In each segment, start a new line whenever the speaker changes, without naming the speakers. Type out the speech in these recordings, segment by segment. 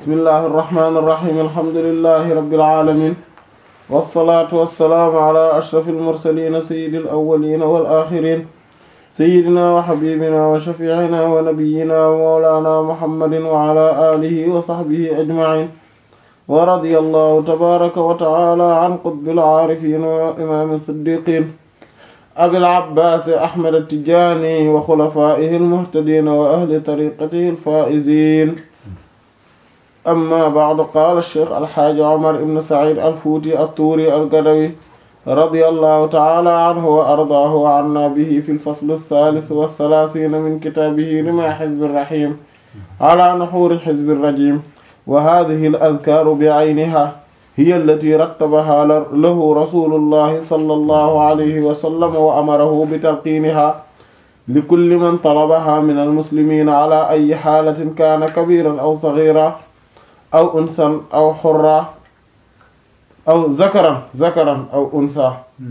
bismillahi irrahmani irrahim alhamdulilahi rabbil alamin wasalaatu wassalaamu ala ashraf almursalina sayidi alawalina wal axirin sayidina wa xabibina wa shafiicina wa nabiyina wa mawlana muhammadin wa ala alihi wa saxbihi ajmain wa radiya allahu tabaraka wa taala an qutbil aarifin wa imaami siddiqin abil abbaas ahmad attijaani wa xulafaa'ihi almuhtadiina wa ahli tariqatihi alfaa'iziin amma ba'du qaala sheekh alxaaji omar ibn saciid alfuuti attuuri algadawi radiyallahu ta'ala anhu wa ardaahu wa annaa bihi fi lfasli althaalith wa thalaathiina min kitaabihi rimaa xizbi raxiim ala nuxuuri xizbi rajiim wa haadihi al-azkaaru bi'aynihaa hiya allatii rattabahaa lahu rasuulullahi sallallahu alayhi wa sallam wa amarahu bitalqiinihaa likulli man talabahaa min almuslimiina ala ayyi xaalatin kaana kabiiran aw sagiiran aw unsan aw xurran aw zakaran zakaran aw unsaa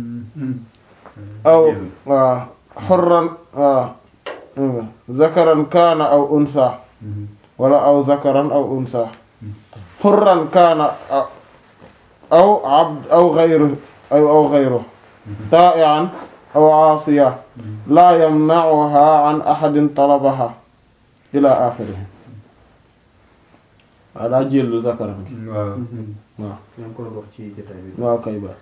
aw waaw xurran waaw zakaran kaana aw unsaa wala aw zakaran aw unsaa xurran kaana aw abd aw gayru aw aw gayru taa'ian aw aasiya laa yamna'uha an ahadin talabaha ila axirihi waaw daa jëllu zakaran gi
waaw
waaw
ñoo ngi ko doon wax ci jotaay bi.
waaw kay ba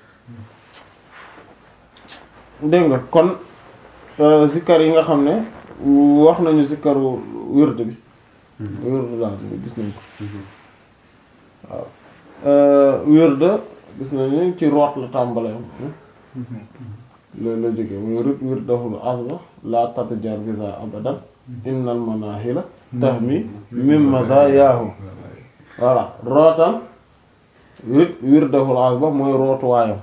dégg nga kon zikkar yi nga xam ne wax nañu zikkaru wird bi wird laa gis nañ ko waaw wird gis nañu ci root la tàmbale loolu la jógee muy rit wirdahul azba la tatjar biza abadan innal manahila tahmi min mazayaahu voilà rootal rit wirdahul azba mooy rootuwaayam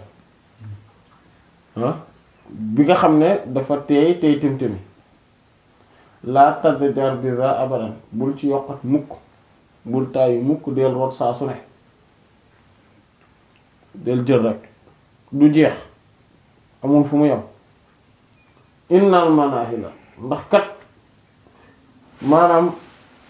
ah bi nga xam ne dafa teey teey tim-timi la tatjar biza abadan bul ci yokkat mukk bul tàyyi mukk del root saa su ne del jël rek du jeex amul fu mu yem innal manahila ndax kat maanaam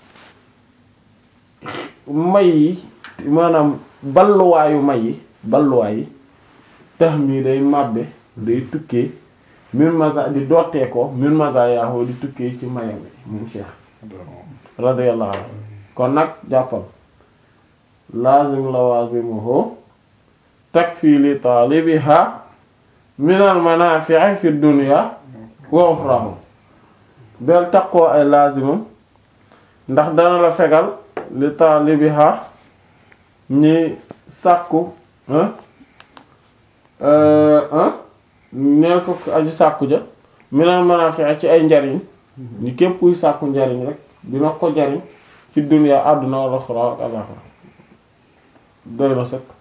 may yi maanaam balluwaayu may yi balluwaay yi tax mii day màbbe day tukkee min masa di dottee ko min masa yaahoo di tukkee ci mayam bi moom Cheikh radiyallahu anhu kon nag jàppal lazim lawazimuhu takfi li taalibiha minal manaafi'i fi dunya wa uxrahu del taqoo ay laazimam ndax dana la fegal li taalibiha ñi sàkku neel ko aji sàkku ja minal manaafi'i ci ay njariñ ñu képp kuy sàkku njariñ rek dina ko jariñ fi dunya àdduna wal uxra ak alaxira doy na sëkk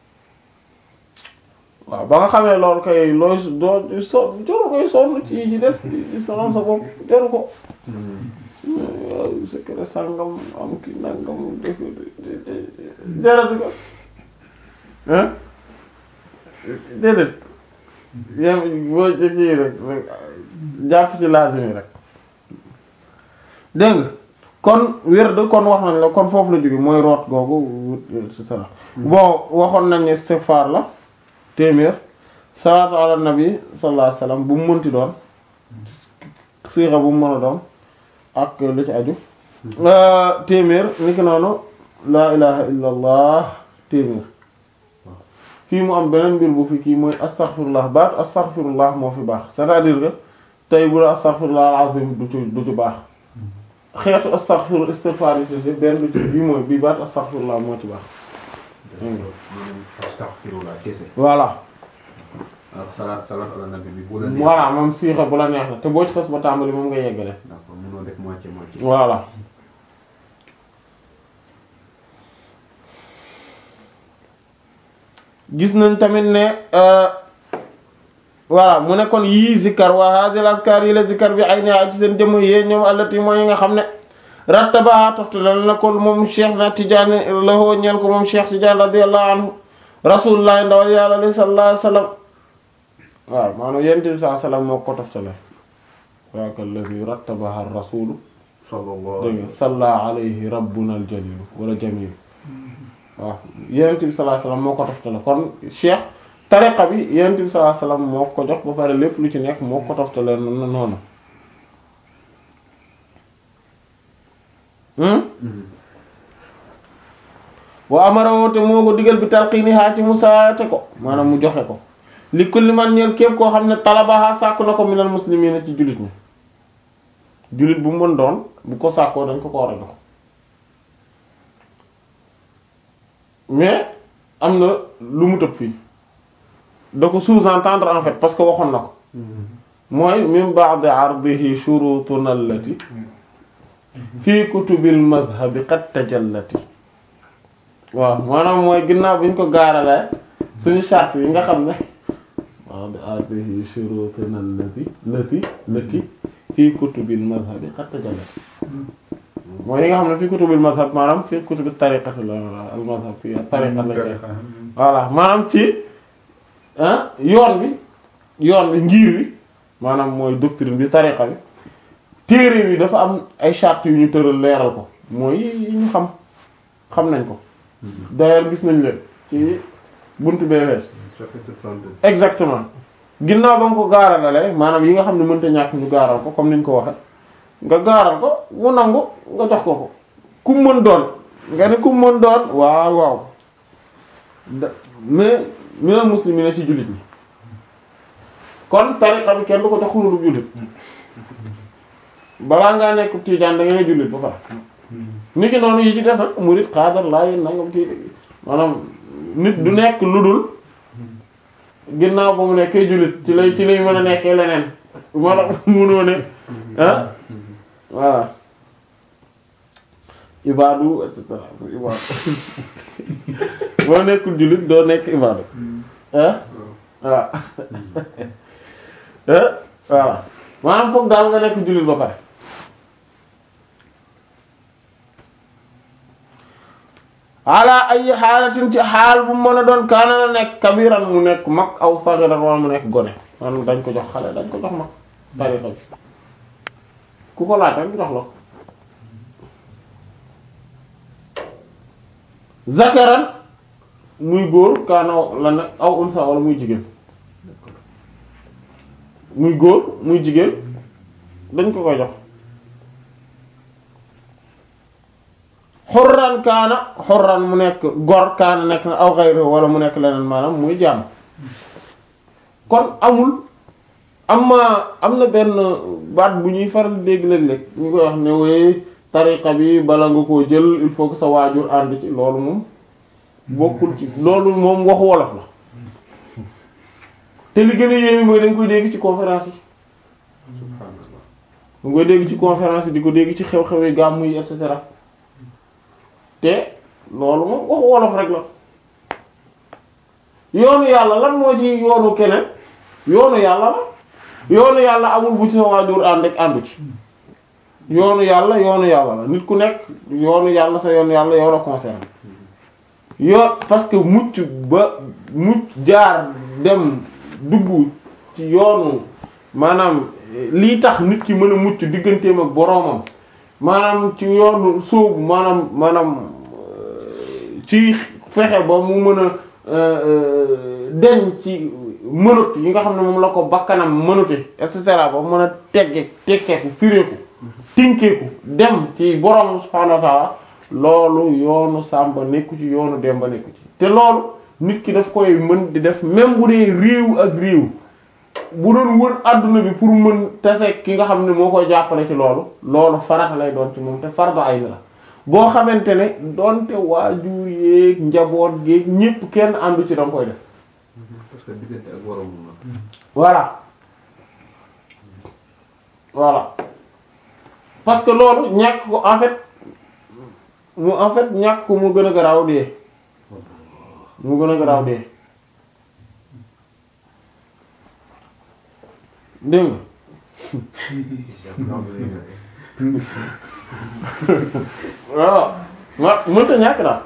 waaw ba nga xamee loolu kay looy doo so joru koy sonn ci yi ci des di sonal sa bopp jaru ko waaw secret sàngam am ki nangam def jarati ko hein déedéet yam boo jëkki rek jàpp ci lazim yi rek dégg nga kon wird kon wax nañ la kon foofu la jóge mooy root googu et cetera bon waxoon nañ ne istighfar la téeméer salaatu ala nabi sallallahu alayhi wasallam bu mu mënti doon siixa bu mu mën a doon ak li ci aju téeméer ni ki noonu laa ilaha illa allah téeméer fii mu am beneen mbir bu fi kii mooy astaghfirullah baat astaghfirullah moo fi baax c'est-à-dire que tey bu la astaghfirullah alazim du ci du ci baax xeetu astaghfir istighfar yi ci benn du ci bii mooy bii baat astaghfirullah moo ci baax
astaghfirullah kese.
voilà
ak salaat salaat ala nabi bi bu la neex.
voilà moom siixa bu la neex la te boo ci xas ba tàmbali moom nga yeggale
d'accord mënoo def moitié moitié.
voilà gis nañ tamit ne voilà mu ne kon yii zikkar wa hadhihi al-azkar yi la zikkar bi ay ne ci seen jëmm yee ñoom allati mooy yi nga xam ne rattaba toftale na ko moom cheikh na Tidiane lahoo ñeel ko moom cheikh Tidiane radiyallahu anhu rasulullah ndawal yàlla li sallallahu alayhi wasallam waaw maanaam yent bi sallallahu alayhi wasallam moo ko toftale waa kallazi rattabaha ar-rasulu
sallallahu
dégg nga salla alayhi rabbuna al-jalil wala jamil waaw yenent bi sallallahu alayhi wasallam moo ko toftale kon cheikh tariqa bi yenent bi sallallahu alayhi wasallam moo ko jox ba pare lépp lu ci nekk moo ko toftale noonu wa amara woote moo ko digal bi talqiini haa ci mu saate ko maanaam mu joxe ko li kulli man ñeel képp koo xam ne talabaha sàkku na ko minal muslimiina ci jullit ñi jullit bu mu mën doon bu ko sàkkoo dañ ko ko war a jox mais am na lu mu tëb fii da ko sous-entendre en fait parce que waxoon na ko mooy min ba'di ardihi shurutuna allati fi kutubil madhabi qad tajallati waaw maanaam mooy ginnaaw bi ñu ko gaaralee suñu charte yi nga xam ne ba'di ardihi shurutuna allati lati lati fi kutubil madhabi qad tajallati mooy yi nga xam ne fi kutubil mazhab maanaam fi kutubil tariqati la al mazhab fi tariqa la koy voilà maanaam ci yoon bi yoon bi ngir wi maanaam mooy doctrine bi tariqa bi téere bi dafa am ay charte yu ñu tëral leeral ko mooy yi ñu xam xam nañ ko d'ailleurs gis nañ leen ci buntu BVS exactement ginnaaw ba nga ko gaaralale maanaam yi nga xam ne mënta ñàkk ñu gaaral ko comme niñ ko waxe nga gaaral ko mu nangu nga jox ko ko ku mën doon nga ne ku mën doon waaw waaw da mais minal muslimina ci jullit ñi kon tariqa bi kenn du ko jox lu dul jullit balaa ngaa nekk tiijaan da ngay jullit ba pare nit ki noonu yi ci des ak murid xaadar laa yéen nangam kii maanaam nit du nekk lu dul ginnaaw ba mu nekkee jullit ci lay ci lay mën a nekkee leneen moo tax munoo ne ah voilà ibaadu et cetera ibaadu boo nekkul jullit doo nekk ibaadu ah voilà voilà maanaam foog daal nga nekk jullit ba pare ala ay xaalatin ci xaal bu mën a doon kaana la nekk kabiran mu nekk mag aw sagiran wala mu nekk gone maanaam dañ ko jox xale dañ ko jox mag tariqa bi ku ko laaj rek jox la ko zakaran muy góor kaana la ne aw unsa wala muy jigéen muy góor muy jigéen dañ ko koy jox xorran kaana xorran mu nekk gor kaana nekk na aw xayri wala mu nekk leneen maanaam muy jàmm kon amul am ma am na benn baat bu ñuy faral dégg léeg-léeg ñu koy wax ne wooy tariqa bi bala nga koo jël il faut que sa waajur ànd ci loolu moom bokkul ci loolu moom waxu wolof la te li gën a yéeme mooy dañ koy dégg ci conférence yi dañ koy dégg ci conférence yi di ko dégg ci xew-xew yi gàmmu yi et cetera te loolu moom waxu wolof rek la yoonu yàlla lan moo ci yoonu keneen yoonu yàlla la yoonu yàlla amul bu ci sa waajur ànd ak àndu ci yoonu yàlla yoonu yàlla la nit ku nekk yoonu yàlla sa yoonu yàlla yow la concerné yoon parce que mucc ba mucc jaar dem dugg ci yoonu maanaam lii tax nit ki mën a mucc digganteem ak boroomam maanaam ci yoonu sóobu maanaam maanaam ci fexe ba mu mën a deñ ci mënut yi nga xam ne moom la ko bakkanam mënute et cetera ba mën a tegge tekkeeku fireeku tinkeeku dem ci borom subhaanahu wa ta'ala loolu yoonu sàmba nekku ci yoonu demba nekku ci te loolu nit ki daf koy mën di def même bu dee réew ak réew bu doon wër adduna bi pour mën tase ki nga xam ne moo koy jàppale ci loolu loolu farata lay doon ci moom te fardu ay la boo xamante ne doonte waajur yeeg njaboot geeg ñépp kenn àndu ci danga koy def
parce que diggante ak waroon na.
voilà voilà parce que loolu ñàkk ko en fait mu en fait ñàkk ko mu gën a garaaw dee mu gën a garaaw dee dégg nga waaw ma mënta ñàkk daal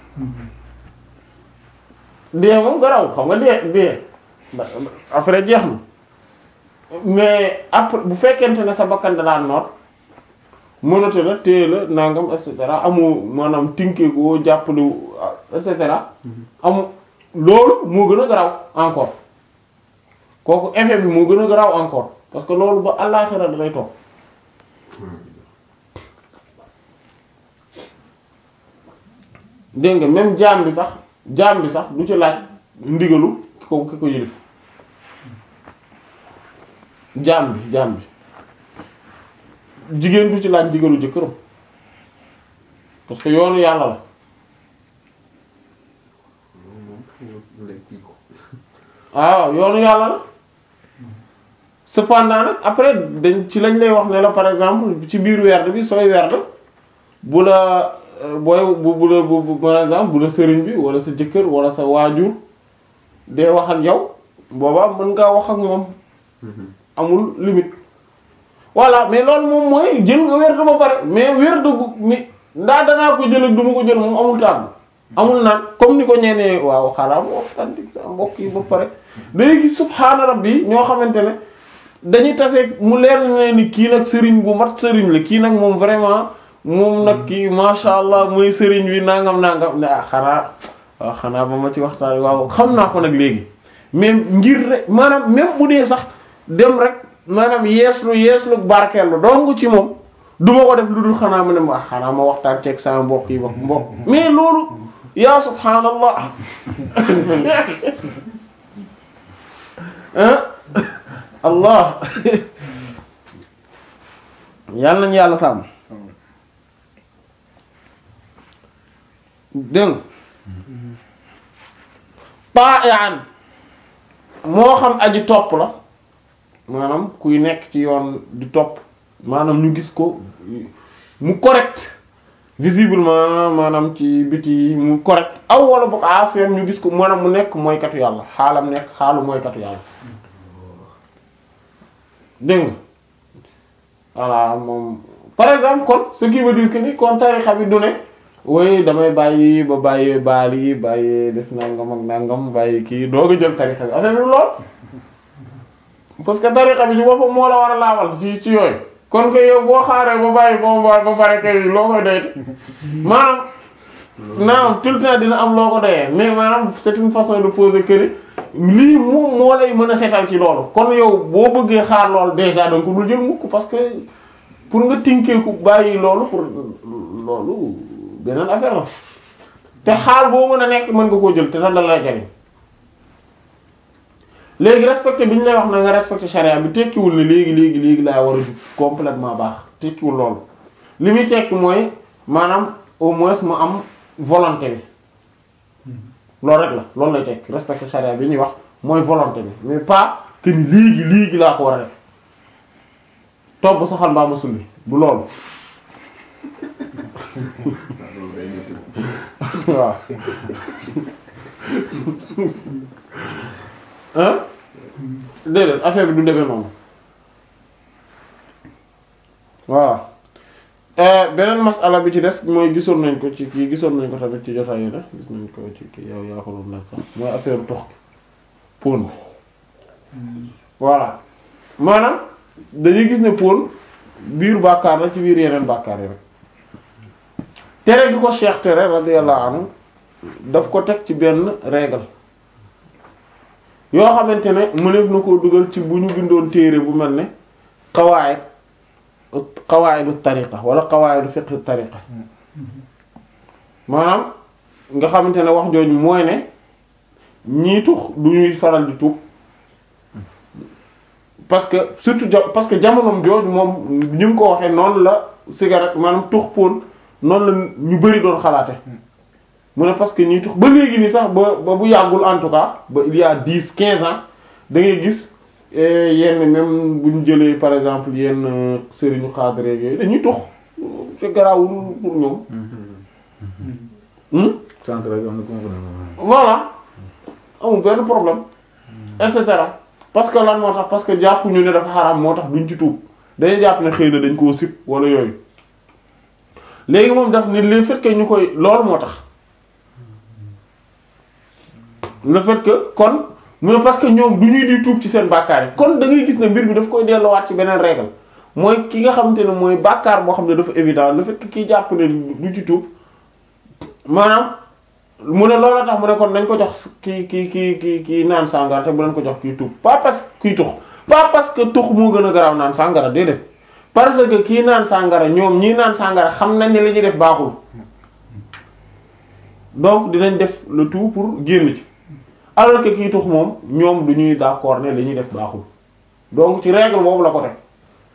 dee moom garaaw xam nga dee dee après jeex na mais après bu fekkente ne sa bakkan da daan noot mënate la téye la nangam et cetera amoo maanaam tinkeekoo jàppale et cetera am loolu moo gën a garaaw encore kooku effet bi moo gën a garaaw encore parce que loolu ba àllaaxira da lay toog dégg nga même jaam bi sax jaam bi sax du ci laaj ndigalu ki ko ki ko yëlif jaam bi jaam bi jigéen du ci laaj ndigalu jëkkëram parce que yoonu yàlla la waaw yoonu yàlla la cependant nag après dañ ci lañ lay wax ne la par exemple ci biir werd bi sooy werd bu la euh, booy bu bu la bu bu- par exemple bu la sëriñ bi wala sa jëkkër wala sa waajur dee wax ak yow boobaa mën ngaa wax ak moom amul limite voilà mais loolu moom mooy jël nga werd ba pare mais werd gu mi ndaa danaa ko jël ak du ma ko jël moom amul tàmm amul naan comme ni ko ñenee waaw xanaa mu waxtaan di sa mbokk yi ba pare day gis subhaana rabbi ñoo xamante ne dañuy tase mu leer na ne ni kii nag sëriñ bu mat sëriñ la kii nag moom vraiment moom nag kii masha Allah mooy sëriñ wi nangam nangam ne ah xanaa waaw xanaa ba ma ci waxtaan waaw xam naa ko nag léegi mais ngir rek maanaam même bu dee sax dem rek maanaam yeeslu yeeslu barkeelu dong ci moom du ma ko def lu dul xanaa ma ne ma ah xanaa ma waxtaan ceeg sama mbokk yi ba mbokk mais loolu yaa subhaanallah ah allah yàlla nañu yàlla sàmm dégg ta'ian moo xam aji topp la maanaam kuy nekk ci yoon di topp maanaam ñu gis ko mu correct visiblement maanaam ci biti mu correct aw wala boog affaire ñu gis ko maanaam mu nekk mooykatu yàlla xaalam nekk xaalu mooykatu yàlla dégg nga voilà moom par exemple kon ce qui veut dire que ni kon tarixa bi du ne oui damay bàyyi ba bàyyi baal yi bàyyi def nangam ak nangam bàyyi kii doog a jël tarixa bi affaire bi lool parce que tarixa bi ci boppam moo la war a laabal ci ci yooyu kon que yow boo xaaree ba bàyyi ko ba ba pare kay loo koy doyte maanaam naam tout le temps dina am loo ko doyee mais maanaam c'est une façon de poser que ni lii moom moo lay mën a setal ci loolu kon yow boo bëggee xaar loolu déjà donc dul jël mukk parce que pour nga tinkeeku bàyyi loolu pour loolu beneen affaire la te xaal boo mën a nekk mën nga koo jël te lan la lay jariñ léegi respecté bi ñu lay wax na nga respecté charia bi tekkiwul ne léegi léegi léegi laa war a jub complètement baax tekkiwul loolu li muy tekki mooy maanaam au moins mu am volonté bi loolu rek la loolu lay tekki respecté charia bi ñuy wax mooy volonté bi mais pas que ni léegi léegi laa ko war a def topp saxal mbaa ma sulli bu loolu waaw ah déedéet affaire bi du demee noonu voilà beneen masala bi ci des mooy gisoon nañ ko ci kii gisoon nañ ko tamit ci jotaay yi la gis nañ ko ci kii yow yaa ko doon laaj sax mooy affaire tox pon bi voilà maanaam dañuy gis ne pon biir bàkkaar la ci biir yeneen bàkkaar yi rek tere gi ko Cheikh tere radiyallahu anhu daf ko teg ci benn règle yoo xamante ne mëneef na koo dugal ci bu ñu bindoon téere bu mel ne qawaid qawaidu tariqa wala qawaidu fiqh tariqa maanaam nga xamante ne wax jooju mooy ne ñii tux du ñuy faral di tuub parce que surtout ja parce que jamonoom jooju moom ni mu ko waxee noonu la cigarette maanaam tux poon noonu la ñu bari doon xalaate mu ne parce que ñuy tux ba léegi nii sax ba ba bu yàggul en tout cas ba il y a dix quinze ans da ngay gis yenn même bu ñu jëlee par exemple yenn sëriñu xaadre yooyu dañuy tux te garaawul pour ñoom.
sànq rek am na ku ma ko ne
voilà amul benn problème et cetera parce que lan moo tax parce que jàpp ñu ne dafa xaraam moo tax duñ ci tuub dañuy jàpp ne xëy na dañ koo sib wala yooyu léegi moom daf ne le fait que ñu koy loolu moo tax. le fait que kon mais parce que ñoom du ñuy di tuub ci seen bàkkaar yi kon da ngay gis ne mbir bi daf koy delloowaat ci beneen règle mooy ki nga xamante ne mooy bàkkaar boo xam ne dafa évident le fait que kii jàpp ne du ci tuub maanaam mu ne loolu tax mu ne kon nañ ko jox ki ki ki ki kii naan sàngara te bu leen ko jox kii tux pas parce que kii tux pas parce que tux moo gën a garaaw naan sàngara déedéet parce que kii naan sàngara ñoom ñii naan sàngara xam nañ ne li ñuy def baaxul donc dinañ def le tout pour génn ci alors que kii tux moom ñoom du ñuy d'accord ne li ñuy def baaxul donc ci règle boobu la ko teg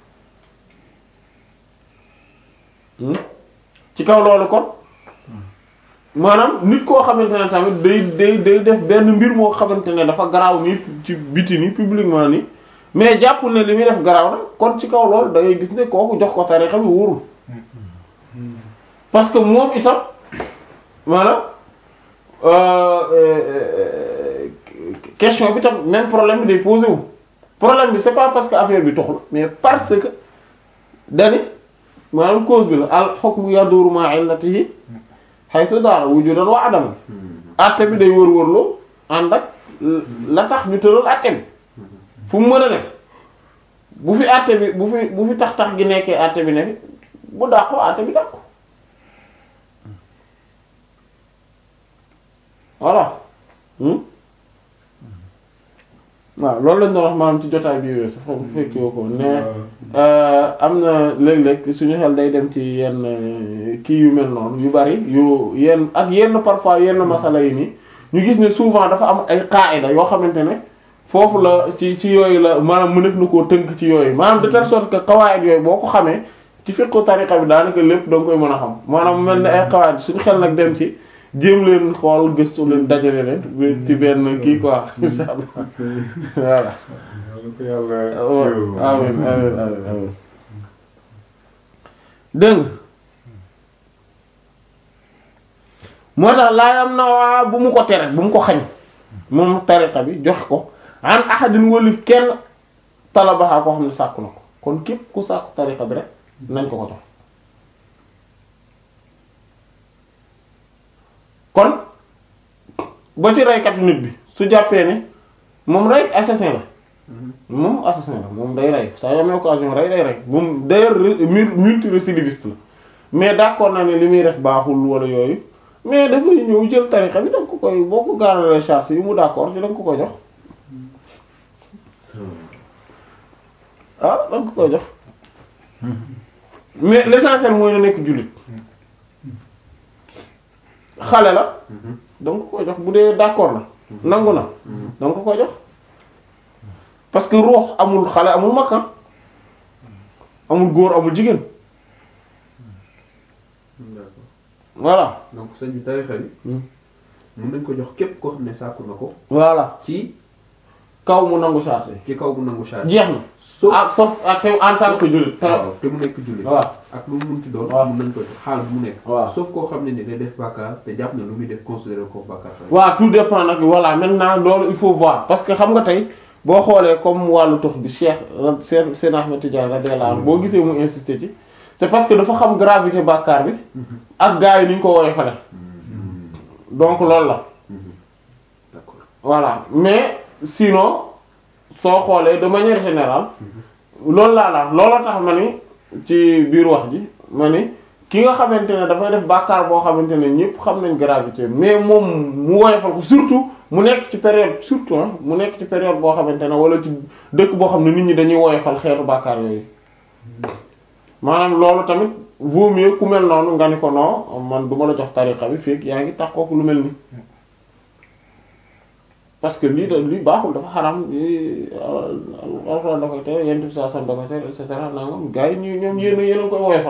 Hmm? ci kaw loolu kon maanaam nit koo xamante ne tamit day day day def benn mbir moo xamante ne dafa garaaw nii ci biti nii publiquement nii mais jàppul ne li muy def garaaw na kon ci kaw loolu da ngay gis ne kooku jox ko tarixa bi wóorul parce que moom itam maanaam euh, euh, question bi tam même problème bi day posé wu problème bi c'est pas parce que affaire bi toxul mais parce que dani maanaam cause bi la al hukmu yaduru ma illatihi haythu daara wujudan wa adam atte bi day wër-wërloo ànd ak la tax ñu tëral atte bi fu mu mën a ne bu fi atte bi bu fi bu fi tax tax gi nekkee atte bi ne fi bu dàqoo atte bi dàqu voilà hmm waaw loolu lañ doon wax maanaam ci jotaay bi weesu foofu fekkee ko ne am na léeg-léeg suñu xel day dem ci yenn euh, kii yu mel noonu yu bari yu yenn ak yenn parfois yenn masala yi nii ñu gis ne souvent dafa am ay qaida yoo xamante ne foofu la ci ci yooyu la maanaam mënef na koo tënk ci yooyu maanaam de telle sorte que qawaid yooyu boo ko xamee ci fiqhu tariqa bi daanaka lépp da nga koy mën a xam maanaam mel ne ay qawaid suñu xel nag dem ci jéem leen xool gëstu leen dajale leen ci benn kii quoi insha allah voilà
yàlla ko yàlla
amin amin amin amin dégg nga moo tax laa am na waa bu mu ko tere bu mu ko xañ moom tariqa bi jox ko an ahadin wëlif kenn talabaxaa koo xam ne sàkku na ko kon képp ku sàkku tariqa bi rek nañ ko ko jox kon ba ci reykatu nit bi su jàppee ne moom rey assassin la moom assassin la moom day rey saa yoo amee occasion rey day rey moom d'ailleurs multirécidiviste la mais d'accord na ne li muy def baaxul wala yooyu mais dafay ñëw jël tarixa bi da nga ko koy boo ko gaaralee charge yi mu d'accord ci da nga ko koy jox ah da nga ko koy jox mais l'essentiel mooy na nekk jullit xale la da nga ko koy jox bu dee d'accord na nangu na da nga ko koy jox parce que ruux amul xale amul makka amul góor amul jigéen
d'accord
voilà
donc sëñ bi tarixa bi mën nañ ko jox képp koo xam ne sàkku na ko
voilà
ci
kaw mu nangu charte
ci kaw bu nangu charge
jeex na
sauf
ak sauf ak en tant que jullit
waaw te mu nekk jullit
waaw
ak lu mu munti doon
waaw.
mën nañ ko jox xaal bu mu nekk
waaw.
sauf koo xam ne ni day def bàkkaar te jàpp na lu muy def considéré ko bàkkaar tamit.
waaw tout dépend nag voilà maintenant loolu il faut voir parce que xam nga tey boo xoolee comme wàllu tux bi Cheikh seen seen Ahmed Tidiane radiyallahu anhu boo gisee mu insister ci c'est parce que dafa xam gravité bàkkaar bi ak gars yi ni ñu ko woowee fale donc loolu la
d'accord
voilà mais sinon soo xoolee de manière générale loolu laa la loolu tax ma ni ci biir wax ji ma ni ki nga xamante ne dafay def bàkkaar boo xamante ne ñëpp xam nañ gravité mais moom mu woyofal ko surtout mu nekk ci période surtout ah mu nekk ci période boo xamante ne wala ci dëkk boo xam ne nit ñi dañuy woyofal xeetu bàkkaar yooyu maanaam loolu tamit vaut mieux ku mel noonu nga ni ko non man du ma la jox tariqa bi fekk yaa ngi taxaw lu mel ni parce que lii da lii baaxul dafa xaram lii alxuraan da koy tere yent bi saa sam da koy tere et cetera nangam gars yi ñu ñoom yéen a yéen a koy woyofal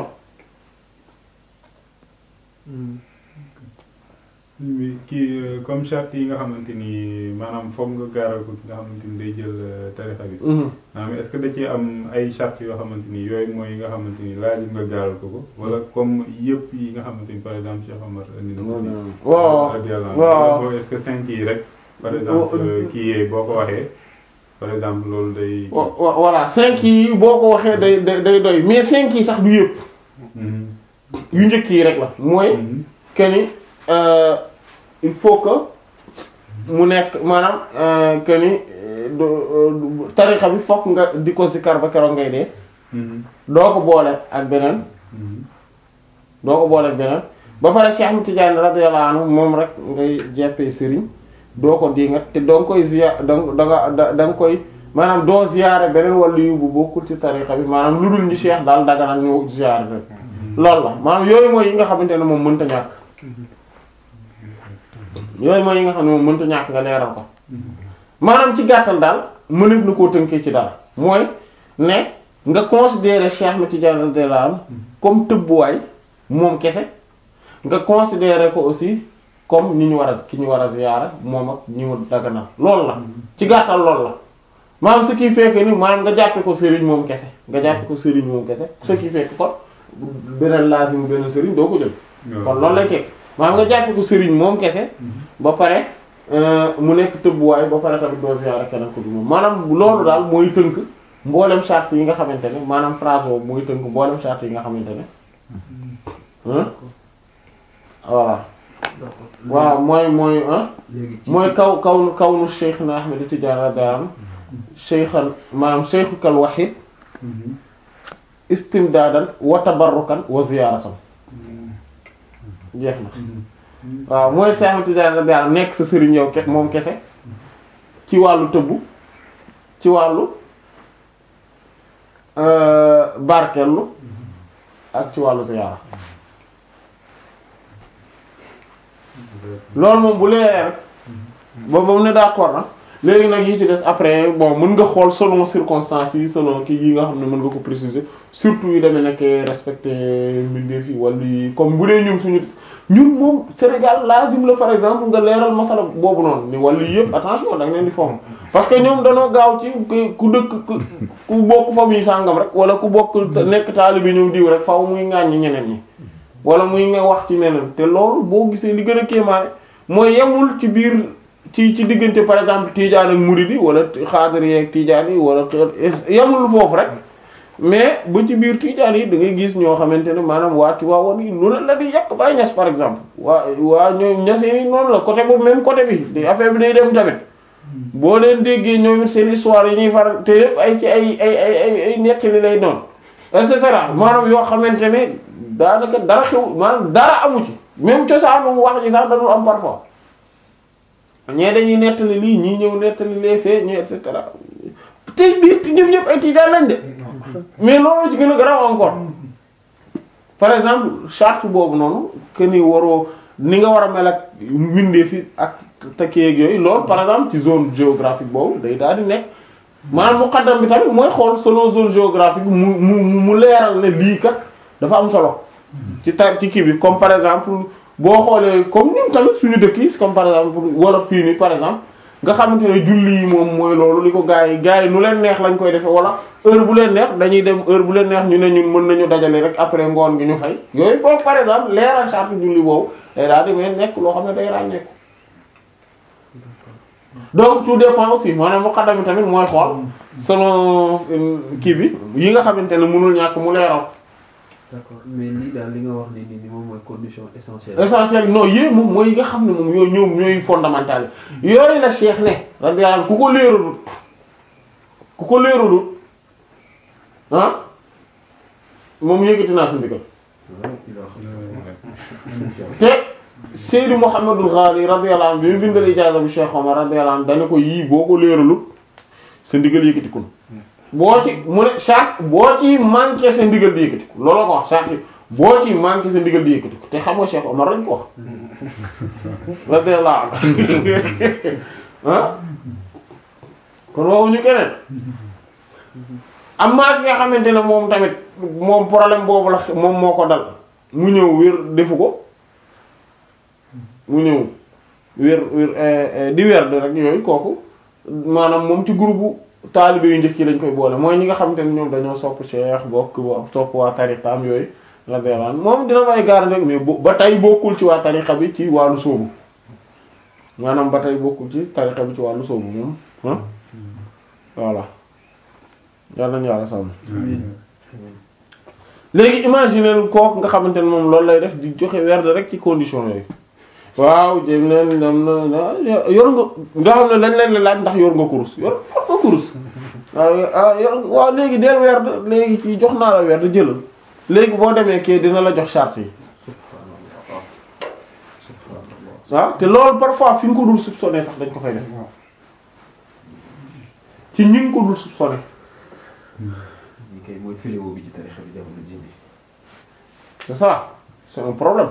mais kii euh, comme charte yi nga xamante ni maanaam foog nga gaaral ko ki nga xamante ni day jël euh, tarixa bi. maanaam est-ce que da ci am ay charte yoo xamante ni yooyu mooy yi nga xamante ni laaj nga gaaral ko ko wala comme yëpp yi nga xamante ni par exemple Cheikh Omar indi na ko. ci
waaw
radiyallahu anhu.
waaw.
Wala est-ce que cinq yi rek. par exemple euh, kii yee boo ko waxee par exemple loolu day.
wa- wa- voilà cinq yi boo ko waxee day day day doy mais cinq yi sax du yëpp
Mhm.
yu njëkk yi rek la mooy
Mhm.
que ni euh, il faut que mu nekk maanaam euh, que ni euh, du- du- tarixa bi fokk nga di ko sikar ba keroog ngay dee
Mhm.
doo ko boole ak beneen
Mhm.
doo ko boole ak beneen ba pare Cheikh Ahmed Tidiane radiyallahu anhu moom rek ngay jeppee sëriñ doo ko dingat te doo nga koy ziya da nga da da nga koy maanaam doo ziyaare beneen wàllu yu bu bokkul ci tariqa bi maanaam lu dul ñi Cheikh daal daganal ñu ziyaare rek loolu la maanaam yooyu mooy yi nga xamante ne moom mënta ñàkk yooyu mooy yi nga xam ne moom mënta ñàkk nga leeral ko maanaam ci gàttal daal mënef na koo tënkee ci dara mooy ne nga considérer Cheikh Ahmed Tidiane radiyallahu anhu comme tëbbuwaay moom kese nga considérer ko aussi comme ñi ñu war a ki ñu war a ziyaara moom ak ñi mu daganal loolu la ci gàttal loolu la maanaam ce qui fait que ni maanaam nga jàppe ko sëriñ moom kese nga jàppe ko sëriñ moom kese ce qui fait que kon beneen laasimu beneen sëriñ doo ko jël kon loolu lay tekk maanaam nga jàppe ko sëriñ moom kese ba pare mu nekk tëbbuwaay ba pare tamit doo ziyaara keneen ko du moom maanaam loolu daal mooy tënk mboolem charte yi nga xamante ne maanaam phrase boobu mooy tënk mboolem charte yi nga xamante ne voilà waaw mooy mooy
léegi ci
mooy kaw kaw kaw nu Cheikh na Ahmed Tidiane radiyallahu anhu cheikhan maanaam cheikhukal wahid istimdaadan wa tabarrukan wa ziyaaratan jeex na waaw mooy Cheikh Ahmed Tidiane radiyallahu anhu nekk sa sëriñ yow ke moom kese ci wàllu tëbbu ci wàllu barkellu ak ci wàllu ziyaara loolu moom bu leeree rek ba ba mu ne d'accord na léegi nag yi ci des après bon mën nga xool selon circonstances yi selon kii yi nga xam ne mën nga ko préciser surtout yu demee nekk respecté mbindeef yi wala yi comme bu dee ñun suñu ñun moom Sénégal lazim la par exemple nga leeral masala boobu noonu ni wala yëpp attention da nga leen di fomm parce que ñoom danoo gaaw ci ku dëkk ku bokk famille sàngam rek wala ku bokk nekk taalibe ñoom diw rek faaw muy ŋàññi ñeneen ñi wala muy nga wax ci neneen te loolu boo gisee li gën a kéemaane mooy yemul ci biir ci ci diggante par exemple tiijaan ak muridi wala xaadir yeeg tiijaan yi wala yemul foofu rek mais ba ci biir tiijaan yi da ngay gis ñoo xamante ne maanaam waa Tiwaawan yi lu ne la di yàq Baay Ñas par exemple waa waa ñoom ñasee yi noonu la côté boobu même côté bi di affaire bi day dem tamit boo leen déggee ñoom it seen histoire yi ñuy faral te yépp ay ci ay ay ay ay ay nettali lay doon et cetera maanaam yoo xamante ne daanaka dara xew maanaam dara amu ci même cosaanu wax ji sax dañu am parfois ñee dañuy nettali lii ñii ñëw nettali les faits ñii et cetera te biir ñëpp ñëpp ay tiijaan lañ de mais loolu ci gën a garaaw encore par exemple charte boobu noonu que ni waroo ni nga war a mel ak mbindeef fi ak takkeeg yooyu loolu par exemple ci zone géographique boobu day daal di nekk maanaam muqaddam bi tamit mooy xool selon zone géographique bi mu mu mu leeral ne lii kat dafa am solo ci tar ci kii bi comme par exemple boo xoolee comme ñun tamit suñu dëkk yi comme par exemple wala fii nii par exemple nga xamante ne julli yi moom mooy loolu li ko gars yi gars yi nu leen neex lañ koy defee wala heure bu leen neex dañuy dem heure bu leen neex ñu ne ñun mën nañu dajale rek après ngoon gi ñu fay yooyu boobu par exemple leeral charte julli boobu day daal di may nekk loo xam ne day ràññeeku donc tout dépend aussi maanaam muqaddam tamit mooy xool selon kii bi yi nga xamante ne mënul ñàkk mu leeral.
d'accord mais lii daal li nga wax ni nii moom mooy condition essentielle.
essentiel non yooyu moom mooy yi nga xam ne moom yooyu ñoom ñooy fondamental yooyu la Cheikh ne radiyallahu anhu ku ko leeralut ku ko leeralut ah moom yëkkati naa sa ndigal te Seydou Mouhamadul Ghali radiyallahu anhu bi mu bindal ijaaza bu Cheikh Omar radiyallahu anhu dana ko yii boo ko leeralut sa ndigal yëkkati ko boo ci mu ne charte boo ci manqué sa ndigal di yëkkati ko looloo ko wax charte yi boo ci manqué sa ndigal di yëkkati ko te xam nga Cheikh Omar lañ ko wax radiyallahu anhu ah kon waxuñu keneen am maa ki nga xamante ne moom tamit moom problème boobu la moom moo ko dal mu ñëw wér defu ko mu ñëw wér wér di weer de rek yooyu kooku maanaam moom ci groupe taalibe yu njëkk yi lañ koy boole mooy ñi nga xamante ne ñoom dañoo sopp Cheikh bokk sopp waa tariqaam yooyu la deelaan moom dina may gaar rek mais ba tey bokkul ci waa tariqa bi ci wàllu sóobu maanaam ba tey bokkul ci tariqa bi ci wàllu sóobu moom ah voilà yàlla nañu yàlla sàmm léegi imaginer kooku nga xamante ne moom loolu lay def di joxe werd rek ci condition yooyu waaw jëm leen dem na yor nga nga xam ne lañ leen la laaj ndax yor nga kurus yor yor nga kurus waaw yor waaw léegi del werd léegi ci jox naa la werd jëlal léegi boo demee kii dina la jox charte yi waaw te loolu parfois fi nga ko dul soupçonné sax dañ ko fay def ci ñi nga ko dul soupçonné
ñi kay mooy fléau bi ci tarixa bi jamono ji bi
c'est ça c'est un problème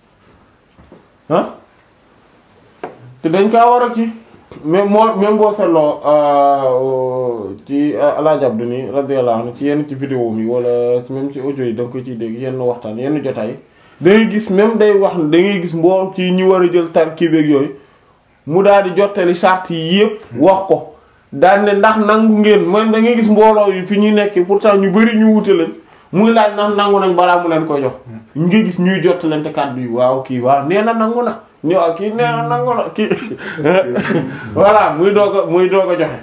ah te dañ kaa war a kii même moo même boo seetloo ci Alaaji Abdu ni radiyallahu anhu ci yenn ci vidéo mi wala même ci audio yi da nga ko ciy dégg yenn waxtaan yenn jotaay da ngay gis même day wax da ngay gis mboo ci ñi war a jël tar kii beeg yooyu mu daal di jottali charte yi yépp wax ko daal ne ndax nangu ngeen man da ngay gis mbooloo yi fi ñuy nekk pourtant ñu bari ñu wute lañ muy laaj ndax nangu nañ balaa mu leen koy jox ñu ngi gis ñuy jottalante kàddu yi waaw kii waaw nee na nangu na ñu waaw kii nee na nangu na kii voilà muy doog a muy doog a joxe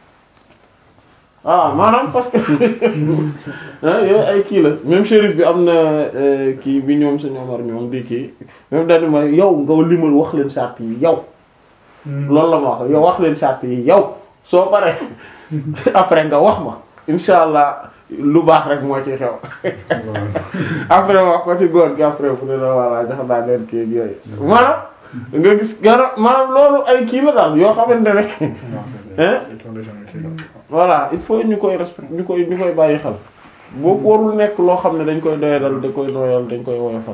waaw maanaam parce que yooyu ay kii la même shérif bi am na kii bi ñoom sa ñoomar ñoom di kii même dañu ma yow nga limal wax leen charte yi yow loolu la ma wax yow wax leen charte yi yow soo paree après nga wax ma insha allah lu baax rek moo ci xew après wax ko ci góor gi après bu ne la voilà jox naa leen kii ak yooyu maanaam nga gis gara maanaam loolu ay kii la daal yoo xamante ne hein voilà il faut ñu koy respect ñu koy ñu koy bàyyi xel boobu warul nekk loo xam ne dañ koy doyadal dañ koy doyal dañ koy woyofal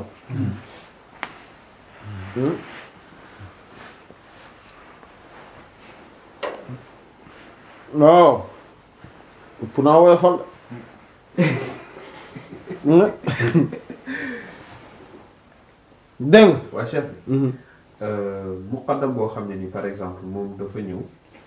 waaw ëpp naa woyofal dégg
waa chef bi muqaddam boo xam ne ni par exemple moom dafa ñëw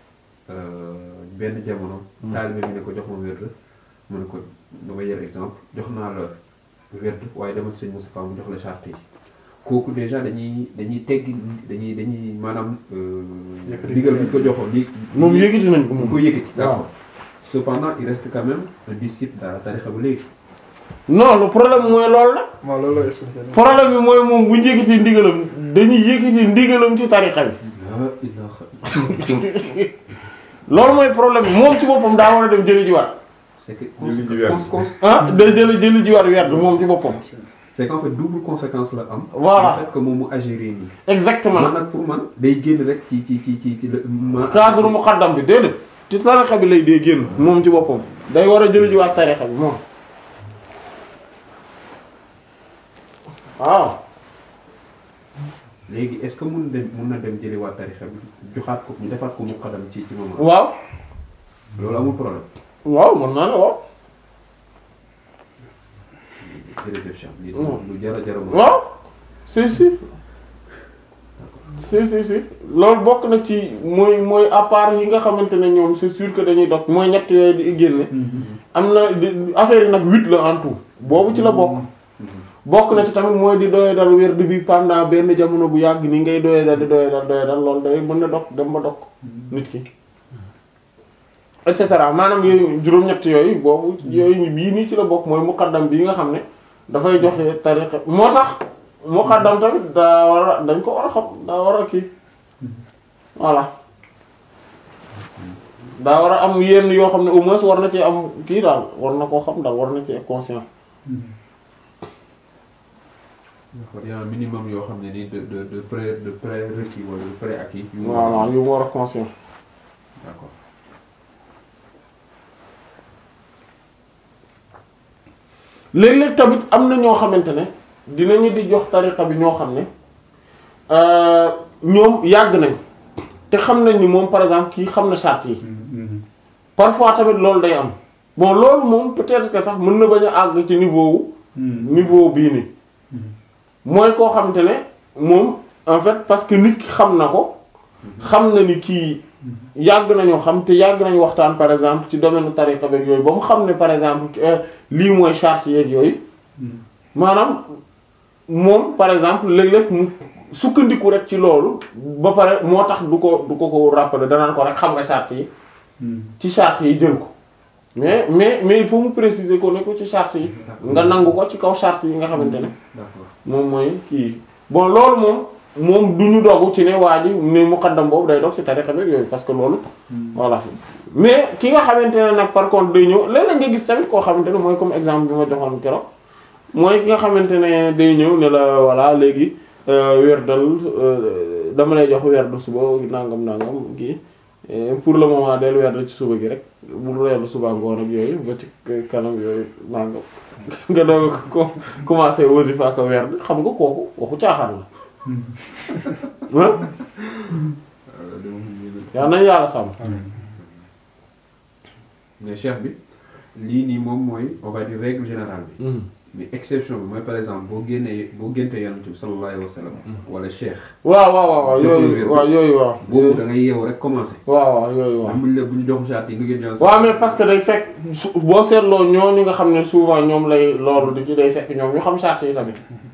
benn jamono taalibe bi ne ko jox ma wérd mu ne ko dama yer exemple jox naa la wérd waaye demal sëñ Moustapha mu jox la charte yi kooku déjà dañuy dañuy teggi dañuy dañuy maanaam digal bi ñu ko joxoon li
moom yëkkati nañ ko
mu
moom
ko yëkkati
waaw.
d'accord cependant il reste quand même un disciple dans la tarixa ba léegi
non le problème mooy loolu la
waaw loolu la expliqué
problème bi mooy moom bu ñu yëkkati ndigalam dañuy yëkkati ndigalam ci tarixa bi
la ilaha
loolu mooy problème bi moom ci boppam daa war a dem jëli ji waat
c'est que
Jëli ji weer.
cons- cons-
ah day jëli jëli ji waat werd moom ci boppam
c'est qu'en fait double conséquence la am
Voilà.
le fait que moom mu agir nii man
exactement
nag pour man day génn rek ci ci ci ci ci ma
cadre muqaddam bi déedéet ci tarixa bi lay dee génn moom ci boppam day war a jëli ji waat tarixa bi moom waaw
léegi est-ce que mun dem mun na dem jëli waa tarixa bi joxaat ko ñu defaat ko mu xadam ci ci moment
waaw
loolu amul problème
waaw mën naa ne waaw
jërëjëf Cheikh lii
Mm.
lu jara jara mo
waaw si si si si si loolu bokk na ci mooy mooy à part yi nga xamante ne ñoom c'est sûr que dañuy dog mooy ñett yooyu di génne am na di- affaire yi nag huit la en tout boobu ci la bokk bokk na ci tamit mooy di doye dal werd bi pendant benn jamono bu yàgg ni ngay doye dal di doye dal doye dal loolu day mën na dog dem ba dog nit ki et cetera maanaam yooyu juróom-ñett yooyu boobu yooyu bii nii ci la bokk mooy muqaddam bii nga xam ne dafay joxe tariqa moo tax muqaddam tamit daa war a dañ ko war a xam daa war a kii voilà daa war a am yenn yoo xam ne au moins war na ci am kii daal war na koo xam daal war na ci conscient
d'accord il y a un minimum yoo xam ne ni de de de pré de prérequis wala de préacquis yu mu
voilà yu mu war a conscient
d'accord
léeg-léeg tamit am na ñoo xamante ne dinañu di jox tariqa bi ñoo xam ne euh, ñoom yàgg nañ te xam nañ ni moom par exemple kii xam na charte yi parfois tamit loolu day am bon loolu moom peut-être que sax mën na bañ a àgg ci niveau wu niveau bii nii mooy koo xamante ne moom en fait parce que nit ki xam na ko xam na ni kii yàgg nañoo xam te yàgg nañu waxtaan par exemple ci domaine tariqa beeg yooyu ba mu xam ne par exemple euh, lii mooy charte yeeg yooyu maanaam moom par exemple léeg-léeg mu sukkandiku rek ci loolu ba pare moo tax du ko du ko ko rappeler danaan ko rek xam nga charte yi ci charte yi jël ko mais mais mais il faut mu préciser ko ne ko ci charte yi nga nangu ko ci kaw charte yi nga xamante ne
d'accord
moom mooy kii bon loolu moom moom du ñu dogu ci ne waa ji ne muqaddam boobu day dog ci tariqa bi yooyu parce que loolu voilà mais ki nga xamante ne nag par contre day ñëw léeg-léeg nga gis tamit koo xamante ne mooy comme exemple bi ma joxoon keroog mooy ki nga xamante ne day ñëw ne la voilà léegi werdal dama lay jox werdu suba nangam nangam kii pour le moment del werd ci suba gi rek bul werd suba ngoon ak yooyu ba ci kanam yooyu nangam nga doog ko commencé wasifa ko werd xam nga kooku waxu caaxaan la ah yaa nañ yàlla sàmm
mais cheikh bi lii nii moom mooy on va dire règle générale bi mais exception bi mooy par exemple boo génnee boo génte yonent bi sallallahu alayhi wa sallam wala cheikh
waaw waaw waaw waaw yooyu waaw yooyu waaw
boobu da ngay yeewu rek commencé
waaw waaw yooyu waaw
am buñ la bu ñu jox charte yi nga génn yonent
waaw mais parce que day fekk su boo seetloo ñooñu nga xam ne souvent ñoom lay loolu di ci day fekk ñoom ñu xam charge yi tamit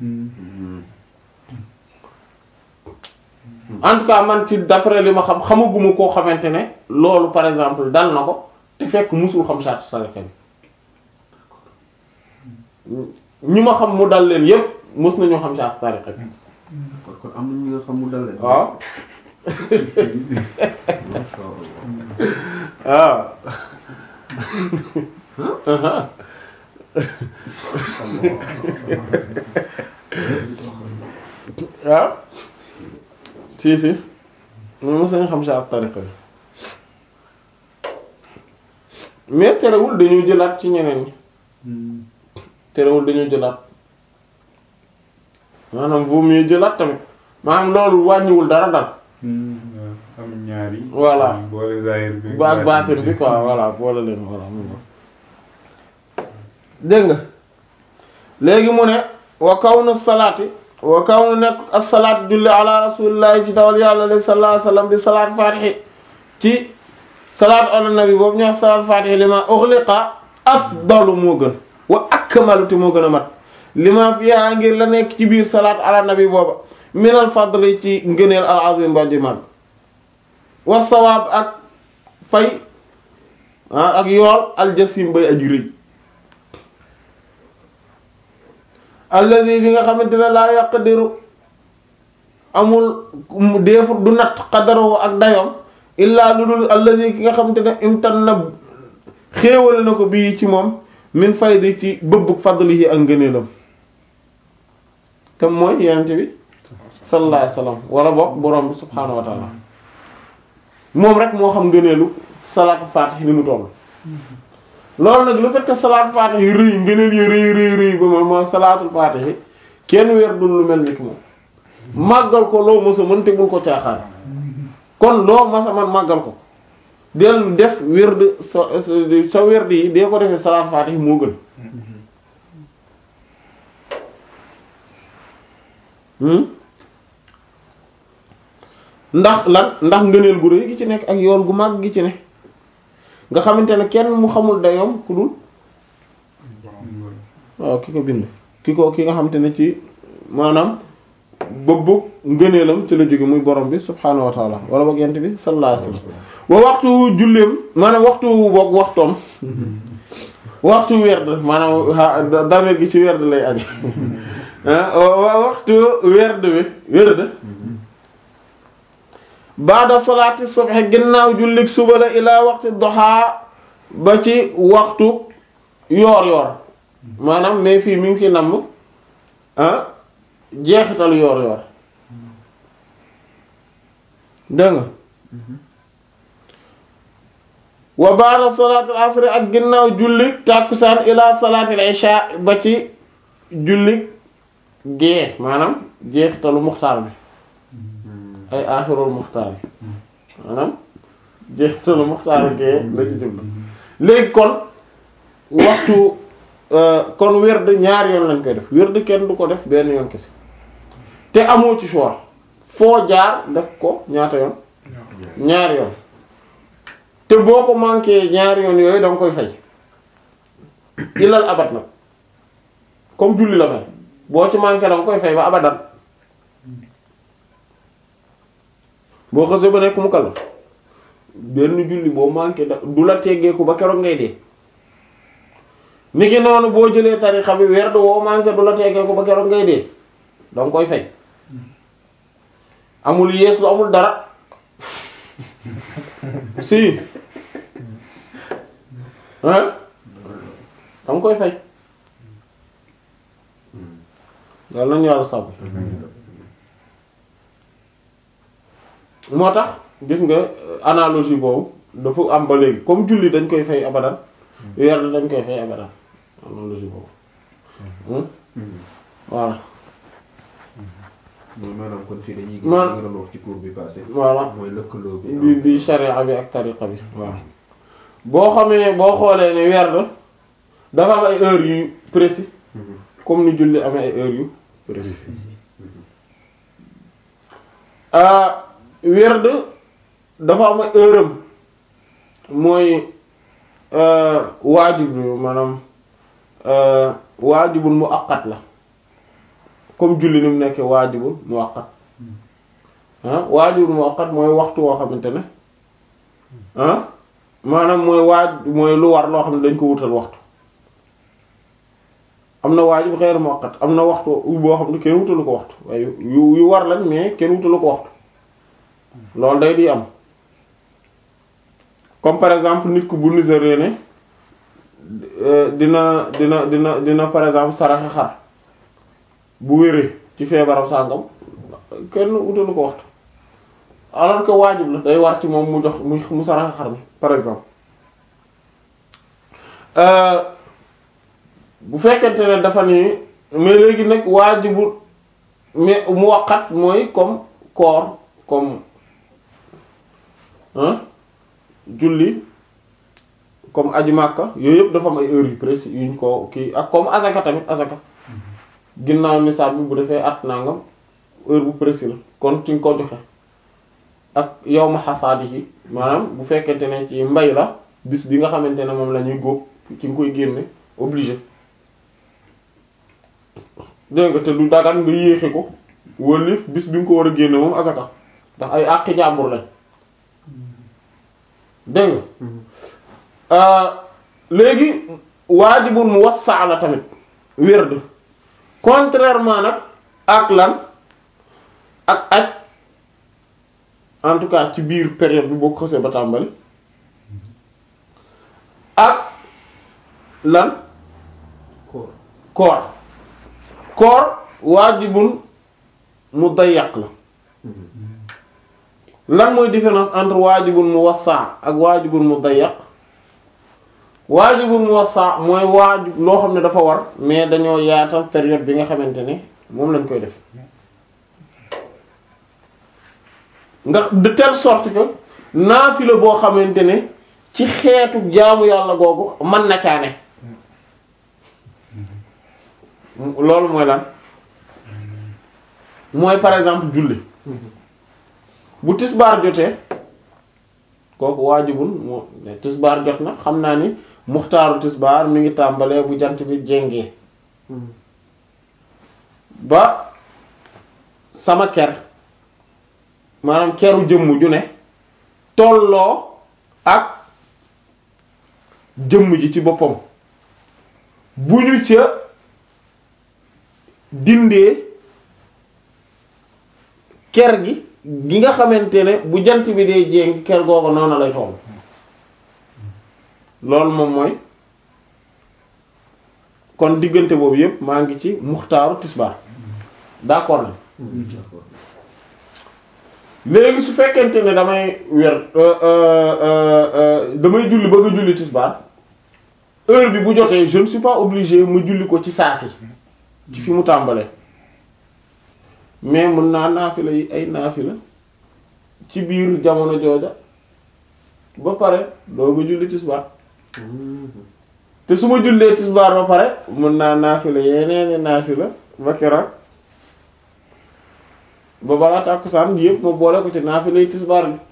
en tout cas man ci d'après li ma xam xamaguma koo xamante ne loolu par exemple dal na ko te fekk musul xam charge tariqa bi ñi ma xam mu dal leen yépp mës nañoo xam charge tariqa bi
kon kon am na ñu nga xam mu dal leen
waaw
Masha Allah.
waaw waaw si si mais mës nañu xam charge tariqa bi mais terewul dañoo jëlaat ci ñeneen ñi terewul dañoo jëlaat maanaam vaut mieux jëlaat tamit maanaam loolu wàññiwul dara dal
am ñaari.
Voilà.
boole zahir bi.
ba ak baatin bi quoi voilà boole leen voilà mu ngo dégg nga léegi mu ne wa kawnu salaati wa kawnu nekk as-salaat julli ala rasulillahi ci dawal yàlla alayhi sallallahu alayhi wasallam bi salaat fatihi ci salaat ala nabi boobu ñu wax salaat fatihi li ma ughliqa afdalu moo gën wa akmalu te moo gën a mat li ma fiha ngir la nekk ci biir salaat ala nabi booba minal fadli ci ngëneel al azim ba ji mag wa sawaab ak fay ah ak yool aljasim bay aji rëy alladi bi nga xamante ne laa yaqdiru amul mu deefut du natt xadaroo ak dayoom illaa lu dul alladi ki nga xamante ne imtan na xéewale na ko bii ci moom min faydi ci bëbbug fadlihi ak ngëneelam te mooy yenente bi sallallahu alayhi wasallam wala boog borom bi subhaanahu wa taala moom rek moo xam ngëneelu salaatu faatih ni mu toll loolu nag lu fekk salaatu faatih yi rëy ngëneel yi rëy rëy rëy ba moom moo salaatul faatih yi kenn weer dul lu mel ni ki moom màggal ko loo mës a mën te bul ko caaxaan kon loo mës a man màggal ko del def wird sa sa wird yi dee ko defee salaatu faatih moo gën hmm ndax lan ndax ngëneel gu rëy gi ci nekk ak yool gu mag gi ci ne nga xamante ne kenn mu xamul dayoom ku dul waaw ki ko bind ki ko ki nga xamante ne ci maanaam bëbbu ngëneelam ci la jóge muy borom bi subhaanahu wa taala wala boog yent bi sallallahu alayhi wasallam wa waxtu julleem maanaam waxtu boog waxtoom waxtu werd maanaam damir gi ci werd lay aje waxtu werd bi werd baada salaati subhi ginnaaw jullik suba la ilaa waxtu doxaa ba ci waxtu yoor yoor maanaam mais fii mi ngi fi namm ah jeexitalu yoor yoor dégg nga wa baada salaatil asri ak ginnaaw jullik tàkkusaan ilaa salaatil isha ba ci jullik gée maanaam jeexitalu muxtaar bi ay aaxirul muxtaar yi maanaam jeexitalu muxtaar gee la ci jublu léegi kon waxtu kon werd ñaari yoon lañ koy def werd kenn du ko def benn yoon kese te amoo ci choix foo jaar def ko ñaata yoon ñaari yoon te boo ko manqué ñaari yoon yooyu danga koy fay ilal abat nag comme julli la mel boo ci manqué danga koy fay ba abadan boo xësee ba nekk mu kallaf benn julli boo manqué da du la teggeeku ba keroog ngay dee ni ki noonu boo jëlee tarixa bi werd woo manqué du la teggeeku ba keroog ngay dee danga koy fay amul yeesu amul dara si hein danga koy fay yàlla nañu yàlla sàmm moo tax gis nga euh, analogie boobu dafa am ba léegi comme julli dañ koy fay abadan weer dañ koy fay abadan analogie boobu Hmm? voilà
mooy maanaam kon fii dañuy gis
Man-
li nga doon wax ci cours bi passé
voilà
mooy lëkkaloo bi
bi bi sharia bi ak tariqa bi waaw boo xamee boo xoolee ne werd dafa am ay heures yu précis
Mhm.
comme ni julli amee ay heures yu précis ah werd dafa am ay heure am mooy waajib maanaam waajibul muaqqat la comme julli ni mu nekkee waajibul muaqqat ah waajibul muaqqat mooy waxtu woo xamante ne ah maanaam mooy waaj mooy lu war loo xam ne dañ ko wutal waxtu am na waajib xeer muaqqat am na waxtu boo xam ne kenn wutalu ko waxtu waaye yu yu war lañ mais kenn wutalu ko waxtu loolu day di am comme par exemple nit ku bu niséré ne euh, dina dina dina dina par exemple saraxe xar bu wéree ci feebaram sàngam kenn wutalu ko waxtu alors que waajib la day war ci moom mu jox mu mu saraxe xar mi par exemple euh, bu fekkente ne dafa ni mais léegi nag waajibu mais mu waqat mooy comme koor comme hein julli comme aji màkka yooyu yëpp dafa am ay heures yu précis yuñ ko kii ak comme azaka tamit azaka ginnaaw nisaab bi bu defee at nangam heure bu précis la kon ci nga ko joxe ak yow ma xasaadi yi maanaam bu fekkente ne ci mbay la bis bi nga xamante ne moom la ñuy góob ci nga koy génne obligé dégg nga te du dagan nga yéexe ko wëlif bis bi nga ko war a génne moom azaka ndax ay àqi jàmbur lañ dégg nga léegi waajibul mu wassa la tamit wird contrairement nag ak lan ak aj en tout cas ci biir période bi boo ko xësee ba tàmbali ak lan
koor
koor koor waajibul mu dayyaq la lan mooy différence entre waajibul mu wassa ak waajibul mu dayyaq waajibul mu wassa mooy waajib loo xam ne dafa war mais dañoo yaatal période bi nga xamante ne moom lañ koy def nga de telle sorte que naafila boo xamante ne ci xeetu jaamu yàlla googu mën na caane loolu mooy lan mooy par exemple julli bu tisbaar jotee kooku waajibul moo ne tisbaar jot na xam naa ni muxtaaru tisbaar mi ngi tàmbalee bu jant bi jéngee ba sama ker maanaam keru jëmm ju ne tolloo ak jëmm ji ci boppam bu ñu ca dindee ker gi gi nga xamante ne bu jant bi dee jéng ker googu noonu lay toll loolu moom mooy kon diggante boobu yépp maa ngi ci muxtaaru tisbaar d'accord na léegi su fekkente ne damay wer damay julli bëgg a julli tisbaar heure bi bu jotee je ne suis pas obligé ma julli ko ci saasi ci fi mu tàmbalee mais mën naa naafila yi ay naafila ci biir jamono jooja ba pare doo nga julli tisbaar te su ma jullee tisbaar ba pare mën naa naafila yeneeni naafila ba keroog ba balaa tàkkusaan yëpp ma boole ko ci naafila yi tisbaar bi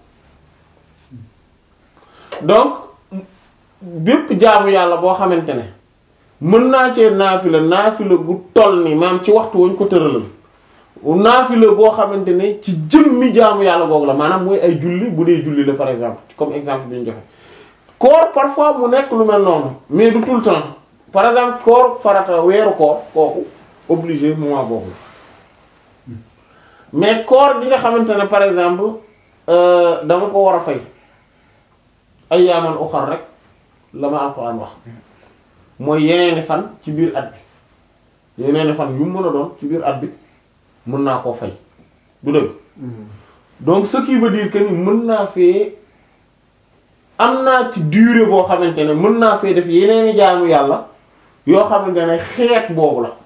donc bépp jaamu yàlla boo xamante ne mën naa cee naafila naafila gu toll ni maam ci waxtu wañ ko tëralal naafila boo xamante ne ci jëmmi jaamu yàlla googu la maanaam mooy ay julli bu dee julli la par exemple comme exemple bi ñu joxe koor parfois mu nekk lu mel noonu mais du tout le temps par exemple koor farata weeru koor kooku obligé moment boobu la mais koor gi nga xamante ne par exemple euh, dama ko war a fay ay yaaman uxar rek la ma alxuraan wax mooy yeneeni fan ci biir at bi yeneeni fan yu mu mën a doon ci biir at bi mën naa koo fay du dëgg donc ce qui veut dire que ni mën naa fee am naa ci durée boo xamante ne mën naa fee def yeneeni jaamu yàlla yoo xamante ne xeet boobu la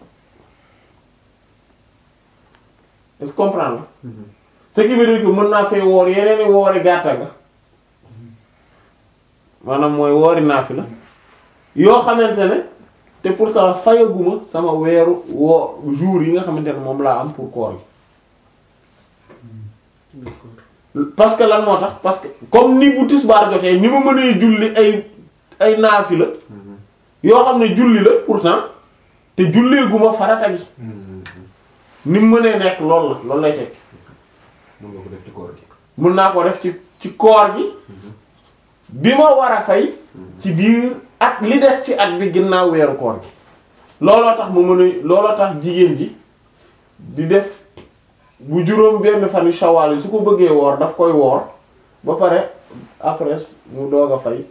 est-ce que comprendre ce qui veut dire que mën naa fee woor yeneeni woori gàtta nga maanaam mooy woori naafila yoo xamante ne te pourtant fayaguma sama weeru woo jour yi nga xamante ne moom laa am pour koor gi parce que lan moo tax parce que comme ni bu tisbaar jotee ni ma mënee julli ay ay naafila yoo xam ne julli la pourtant te julleeguma farata gi ni mu mënee nekk loolu la loolu lay tekk
mën nga ko def ci koor gi
mën naa ko def ci ci koor gi bi ma war a fay ci biir at li des ci at bi ginnaaw weeru koor gi looloo tax mu mën a looloo tax jigéen ji di def bu juróom benn fan yu shawaal yi su ko bëggee woor daf koy woor ba pare après mu doog a fay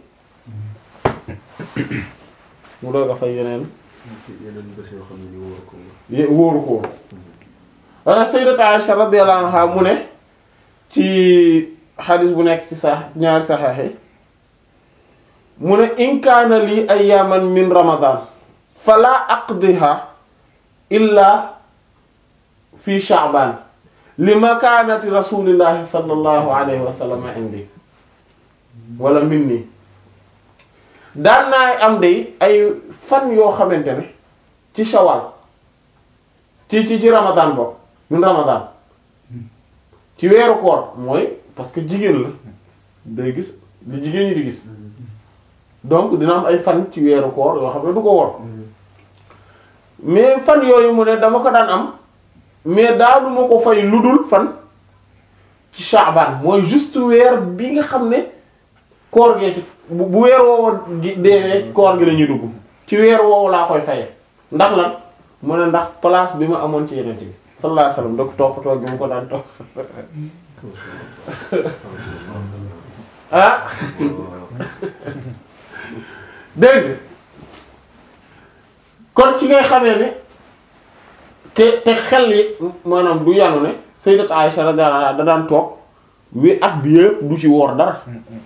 mu doog a fay yeneen
yeneen bés yoo xam ne ni wóor ko
ye- wóoru ko wala sayyidat Aisha radiyallahu anha mu ne ci xadis bu nekk ci sax ñaari saxaax yi mu ne in kaana lii ayyaman min ramadan fala aqdiha illa fi sha'ban li makaanati rasulillahi sallallahu alayhi wa sallam indi wala minni daan naa am day ay fan yoo xamante ne ci shawal ci ci ci ramadan boobu min ramadan ci weeru koor mooy parce que jigéen la day gis li jigéen ñi di gis donc dina am ay fan ci weeru koor yoo xam ne du ko wor mais fan yooyu mu ne dama ko daan am mais daanuma ko fay lu dul fan ci Shaaban mooy juste weer bi nga xam ne koor gee ci bu bu weer woowu gi deewee koor gi la ñuy dugg ci weer woowu laa koy faye ndax lan mu ne ndax place bi ma amoon ci yeneen bi sallallahu alayhi wasallam da ko toppatoo gi mu ko daan topp ah dégg nga kon ci ngay xamee ne te te xel yi maanaam du yanu ne sayyidat Aisha radiyallahu anha da daan toog wi at bi yëpp du ci woor dara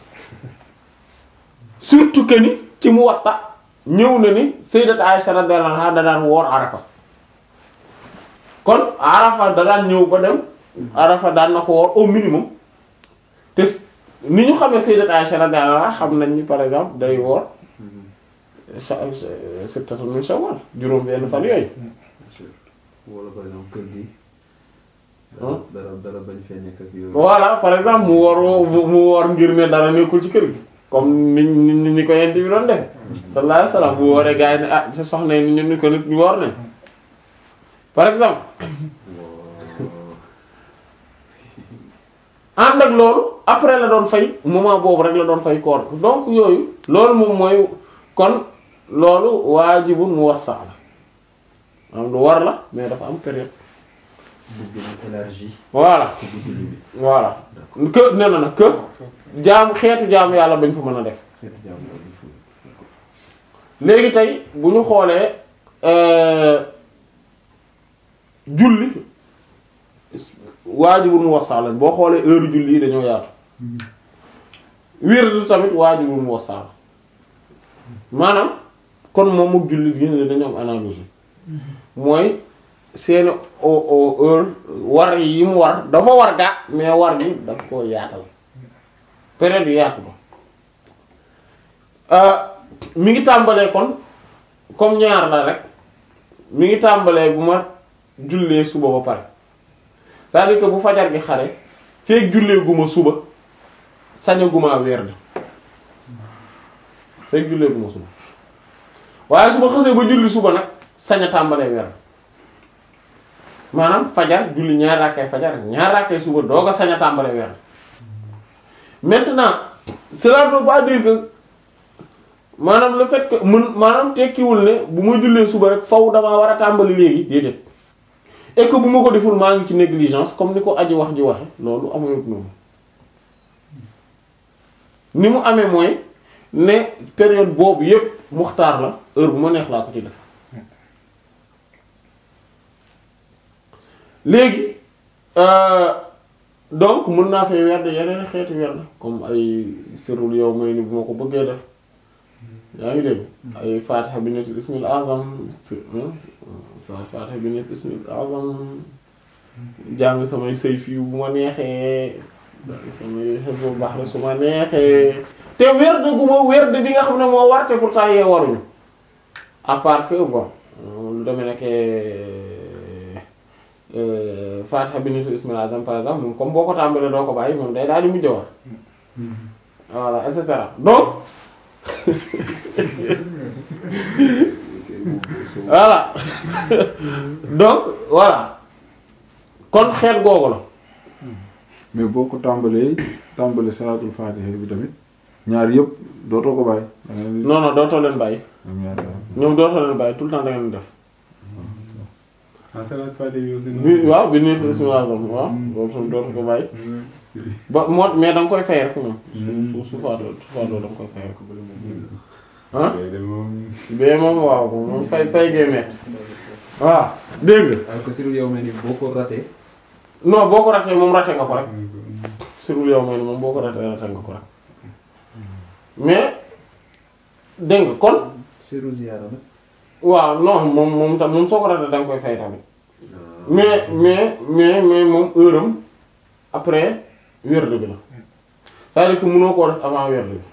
surtout que ni ci Muwatta ñëw na ni sayyidat Aisha radiyallahu anha da daan woor Arafa kon Arafa da daan ñëw ba dem Arafa daan na ko woor au minimum te ni ñu xamee sayyidat Aisha radiyallahu anha xam nañ ni par exemple day woor sa sittatu min Shawwal juróom benn fan yooyu
wala par exemple kër gi.
Hmm.
dara dara bañ fee nekk ak yooyu.
voilà par exemple mu woor mu mu woor ngir ne dara nekkul ci kër gi comme ni ni ni ko yent bi doon def sallallahu alayhi wasallam bu wooree gars yi ne ah sa soxna yi ni ñu ko nit ñu woor ne par exemple ànd ak loolu après la doon fay moment boobu rek la doon fay koor donc yooyu loolu moom mooy kon loolu waajibun muwassa la am lu war la mais dafa am période
bu gën a élargi.
voilà
bu julli bi.
voilà que nee na nag que jaamu xeetu jaamu yàlla bañ fa mën a def
xeetu jaamu yàlla il faut.
léegi tey bu ñu xoolee euh, julli waajibul muwassal boo xoolee heure julli yi dañoo yaatu wird tamit waajibul muwassal maanaam kon moom ak julli gi ne dañoo am analogie mooy seeni o- o- heure war yi mu war dafa war gaa mais war gi daf koo yaatal période yu yaatu ba Euh, mi ngi tàmbalee kon comme ñaar la rek mi ngi tàmbalee bu ma jullee suba ba pare c'est-à-dire que bu fajar gi xare feek jullee guma suba sañaguma weer na feek jullee guma suba waaye su ma xësee ba julli suba nag sañ a tàmbalee weer na maanaam fajar julli ñaar rakkay fajar ñaar rakkay suba doog a sañ a tàmbalee weer na maintenant cela ne veut pas dire que maanaam le fait que mën maanaam tekkiwul ne bu ma jullee suba rek faw damaa war a tàmbali léegi déedéet et que bu ma ko deful maa ngi ci négligence comme ni ko aji wax ji waxe loolu amayut noonu ni mu amee mooy ne période boobu yépp muxtaar la heure bu ma neex laa ko ci def léegi euh, donc mën naa fay werd yeneen xeeti werd comme ay sirul yow may ni bu ma ko bëggee def yaa ngi dégg ay fatiha bi nekk ismil azam sa fatiha bi nekk ismil azam jàng samay sëy fii bu ma neexee samay xebu baax la su ma neexee te werd gu ma werd bi nga xam ne moo war te pourtant yee waruñu à part que bon lu demee nekk fatiha bi nekk ismil azam par exemple moom comme boo ko tàmbalee doo ko bàyyi moom day daal di mujj war voilà et cetera donc voilà donc voilà kon xeet googu la
mais boo ko tàmbalee tàmbalee salaatul faatiha bi tamit ñaar yëpp dootoo ko bàyyi. da ngay leen di
non non dootoo leen bàyyi
ñoom ñaar daal.
ñoom dootoo leen bàyyi tout le temps da ngeen def
en salaat fatiha bi aussi
bi waaw bi nekk ismil azam waaw boobu tam dootu ko bàyyi ba moo mais da nga koy fay rek moom su su su faatoo su faatoo da nga koy fay rek ah
de moom
bee moom waaw moom fay fay gee metti waaw dégg nga
alors que sirul yow mel ni boo ko raté
non boo ko ratee moom raté nga ko rek surul yow mooy moom boo ko ratee raté nga ko rek mais dégg nga kon
sirul ziyaara nag
waaw non moom moom tam moom soo ko ratee da nga koy fay tamit mais mais mais mais moom heure am après werd bi la c'est-à-dire que mënoo koo def avant werd bi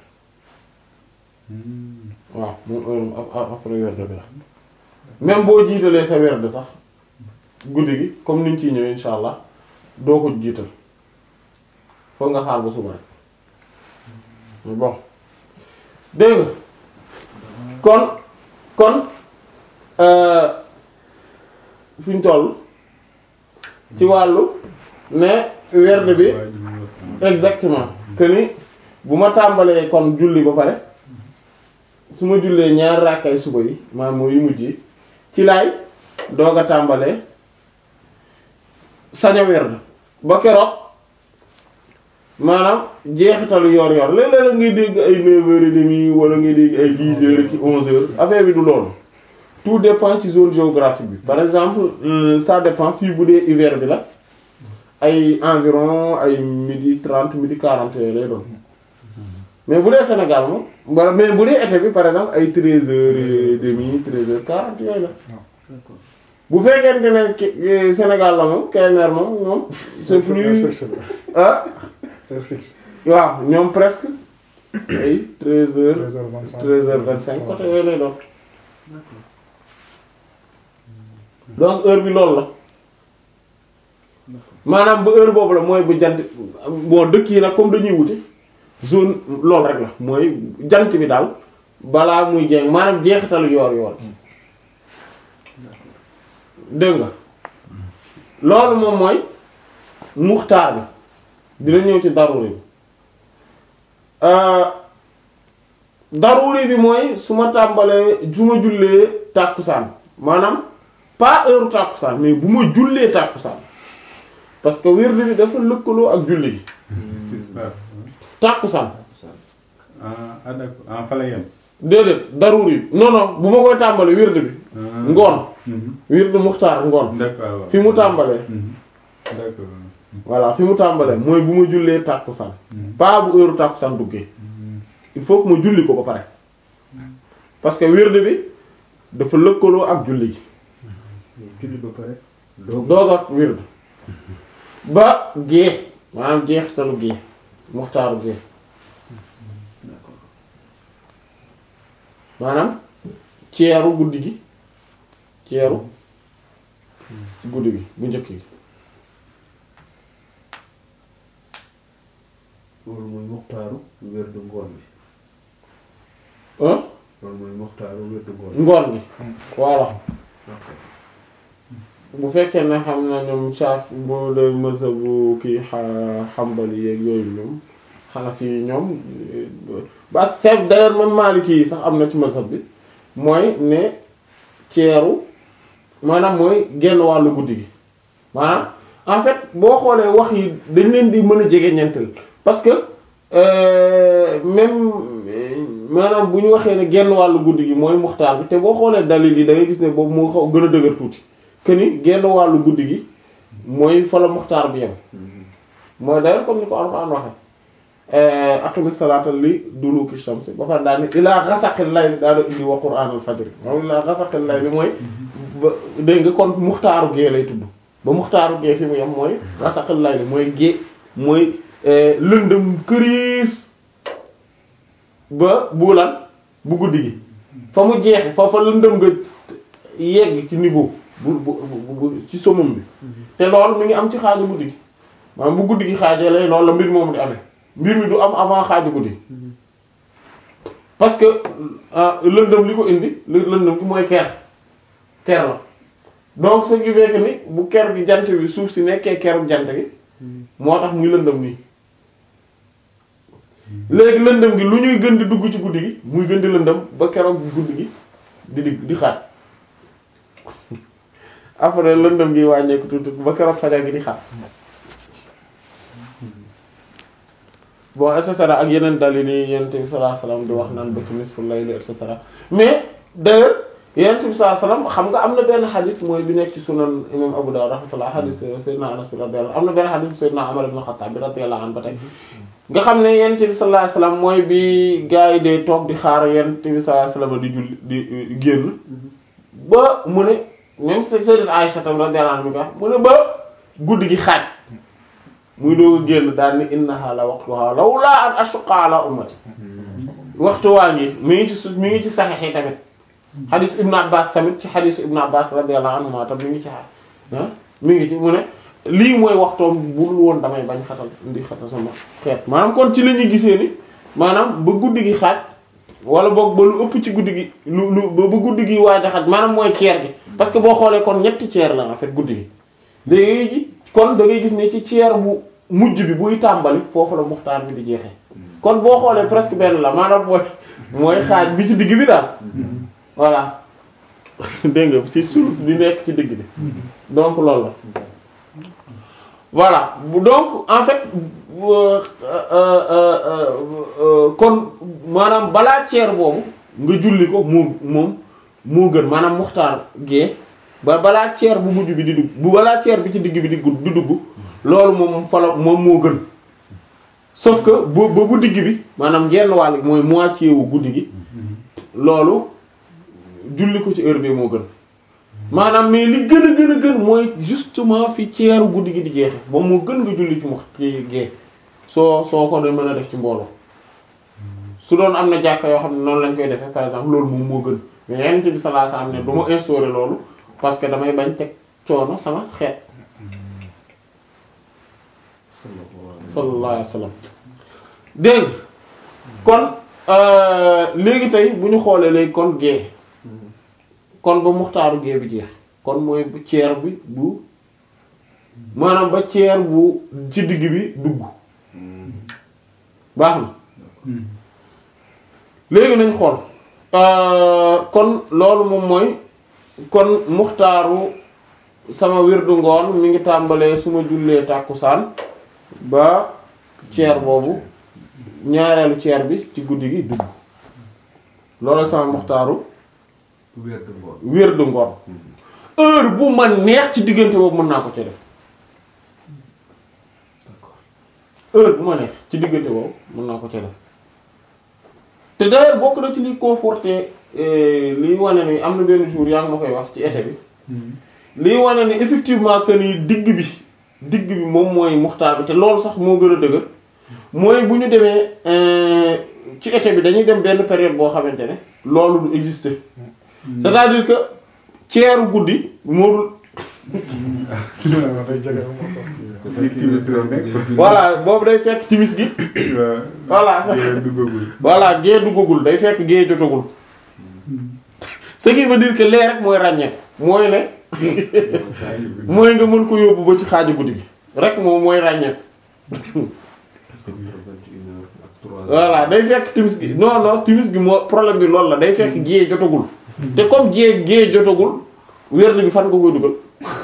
waaw moom heure am ap- ap- après werd bi la même boo jiitalee sa werd sax guddi gi comme niñ ciy ñëwee insha allah doo ko jiital foog nga xaar ba suba rek mais bon dégg nga kon kon euh, fi ñu toll ci wàllu ne werd bi exactement que ni bu ma tàmbalee kon julli ba pare su ma jullee ñaar raakaay suba yi maanaam mooy yu mujj yi ci laay doog a tàmbalee sañ a werd ba keroog maanaam jeexitalu yor yor léeg-léeg ngay dégg ay neuf heures et demie wala ngay dégg ay dix heures ki onze heures affaire bi du loolu tout dépend ci zone géographique bi par exemple euh, ça dépend fii bu dee hiver bi la ay environ ay midi trente midi quarante yooyu lay doon mais bu dee Sénégal moom wala mais bu dee été bi par exemple ay treize heures et demie treize heures quarante yooyu la bu fekkente ne ki- Sénégal la moom Kébémer moom moom c'est plus ah waaw ñoom presque ay treize heures treize heures vingt cinq côté yooyu lay doon donc heure bi loolu la maanaam ba heure boobu la mooy bu jant bon dëkk yi nag comme dañuy wuti zone loolu rek la mooy jant bi daal balaa muy jeex maanaam jeexitalu yoor yoor dégg nga loolu moom mooy muxtaar bi dina ñëw ci daruri bi daruri bi mooy su ma tàmbalee su ma jullee tàkkusaan maanaam pas heure tàkkusaan mais bu ma jullee tàkkusaan parce que wird bi dafa lëkkaloo ak julli gi tàkkusaan
ah ah d'accord ah fa la yem.
déedéet daruri bi non non bu ma koy tàmbalee wird bi ngoon wird muxtaar ngoon
d'accord waaw.
fi mu tàmbalee
Mhm. d'accord.
voilà fi mu tàmbalee mooy bu ma jullee tàkkusaan
Mhm.
pas bu heure tàkkusaan duggee
Mhm.
il faut que ma julli ko ba pare parce que wird bi dafa lëkkaloo ak julli gi
julli ba pare doog
doog ak wird ba gée maanaam jeexitalu gée muxtaaru gée maanaam ceeru guddi gi ceeru guddi gi bu njëkk gi
loolu mooy muxtaaru wérdu ngoon bi
ah
loolu mooy muxtaaru wérdu ngoon bi
ngoon gi voilà bu fekkee ne xam na ñoom saaf bu dee mësa bu kii xa- xambali yeeg yooyu ñoom xanafi yi ñoom ba ak fekk d'ailleurs même maliki yi sax am na ci mësab bi mooy ne ceeru maanaam mooy genn wàllu guddi gi maanaam en fait boo xoolee wax yi dañ leen di mën a jege ñentel parce que euh, même euh, maanaam bu ñu waxee ne genn wàllu guddi gi mooy muxtaar bi te boo xoolee dalil yi da ngay gis ne boobu moo xaw gën a dëgër tuuti que ni genn wàllu guddi gi mooy fa la muxtaar bi yem mooy d'ailleurs comme ni ko Alxuraan waxe aqimi salaata li duluki shamsi ba pare daal ni ilaa ghasaqil layli daal di indi wa qur'aanal fajri moom ilaa ghasaqil layli mooy ba dégg nga kon muxtaaru gee lay tudd ba muxtaaru gee fi mu yem mooy ghasaqil layli mooy gee mooy lëndëm këriis ba bu lan bu guddi gi fa mu jeexe fa fa lëndëm nga yegg ci niveau bu bu bu ci somum bi te loolu mi ngi am ci xaaju guddi gi maanaam bu guddi gi xaajee lay loolu la mbir moomu di amee mbir mi du am avant xaaju guddi parce que lëndëm li ko indi lëndëm gi mooy ker ker la donc ce qui fait que ni bu ker gi jant bi suuf si nekkee keru jant gi moo tax muy lëndëm nii léegi lëndëm gi lu ñuy gën di dugg ci guddi gi muy gën di lëndëm ba keroog guddi gi di di di xaaj après lëndëm gi wàññeeku tuuti ba keroog fajar gi di xaaj bon et cetera ak yeneen dalil yi yonent bi sallallahu alayhi wasallam di wax naan ba ci nisful layl et cetera mais d'ailleurs yonent bi sallallahu alayhi wasallam xam nga am na benn xadis mooy bi nekk ci sunan imam Abu Dawud rahmatullah xadis Seydina Anas bi radiyallahu am na benn xadis Seydina Umar ibn Khattab bi radiyallahu anhu ba tey nga xam ne yonent bi sallallahu alayhi wasallam mooy bi gars yi de toog di xaar yonent bi sallallahu alayhi wasallam di julli di génn ba mu ne même Sayyidat Aisha tam radiyallahu anha mi ko wax mu ne ba guddi gi xaaj muy doog a génn daal ni innaha la waqtuha lawla an ashqa ala ummati waxtu waa ngi mi ngi ci su mi ngi ci saxiix yi tamit xadis ibnu abbas tamit ci xadisu ibnu abbas radiyallahu anhuma tam mi ngi ci ah mi ngi ci mu ne lii mooy waxtoom bul woon damay bañ xatal ndi xatal sama xeet maanaam kon ci la ñuy gisee ni maanaam ba guddi gi xaaj wala boog ba lu ëpp ci guddi gi lu lu ba guddi gi waaj a xaaj maanaam mooy ceer gi parce que boo xoolee kon ñetti ceer la en fait guddi gi léegi kon da ngay gis ne ci ceer bu mujj bi buy tàmbali foofu la muxtaar bi di jeexee kon boo xoolee presque benn la maanaam mooy mooy xaaj bi ci digg bi daal voilà dégg nga ci sulus bi nekk ci digg bi donc loolu la voilà donc en fait kon maanaam balaa ceer boobu nga julli ko moo moom moo gën maanaam muxtaar gee ba balaa ceer bu mujj bi di dugg bu balaa ceer bi ci digg bi di gudd di dugg loolu moom fala moom moo gën sauf que bu ba bu digg bi maanaam genn wàll mooy moitié wu guddi gi loolu julli ko ci heure bi moo gën maanaam mais li gën a gën a gën mooy justement fi ceeru guddi gi di jeexe ba moo gën nga julli ci mu ci gee soo soo ko doon mën a def ci mbooloo su doon am na jàkka yoo xam ne noonu lañ koy defee par exemple loolu moom moo gën mais Yonent bi sallallahu alayhi wasallam ne du ma instaurer loolu parce que damay bañ teg coono sama xeet sallallahu alayhi wasallam dégg kon léegi tey bu ñu xoolee léegi kon gée kon ba muxtaaru gée bi jeex kon mooy bu ceer bi bu maanaam ba ceer bu ci digg bi dugg baax na léegi nañ xool kon loolu moom mooy kon muxtaaru sama wirdu ngoon mi ngi tàmbalee su ma jullee tàkkusaan ba ceer boobu ñaareelu ceer bi ci guddi gi dugg loolu sama muxtaaru
wér du ngoon
wirdu ngoon heure bu ma neex ci diggante boobu mën naa ko ci def heure bu ma neex ci diggante boobu mën naa ko ci def te d'ailleurs bokk na ci liy conforté liy wane ni am na benn jour yaa ngi ma koy wax ci été bi liy wane ni effectivement que ni digg bi digg bi moom mooy muxtaar bi te loolu sax moo gën a dëgër mooy bu ñu demee ci été bi dañuy dem benn période boo xamante ne loolu du exister c'est-à-dire que ceeru guddi moo voilà boobu day fekk timis gi voilà voilà gée duggagul day fekk gée jotagul ce qui veut dire que lee rek mooy ràññeeku mooy ne mooy nga mën ko yóbbu ba ci xaaju guddi gi rek moom mooy ràññeeku voilà day fekk timis gi non non timis gi moo problème bi loolu la day fekk gée jotagul te comme gée gée jotagul wérd bi fan nga koy dugal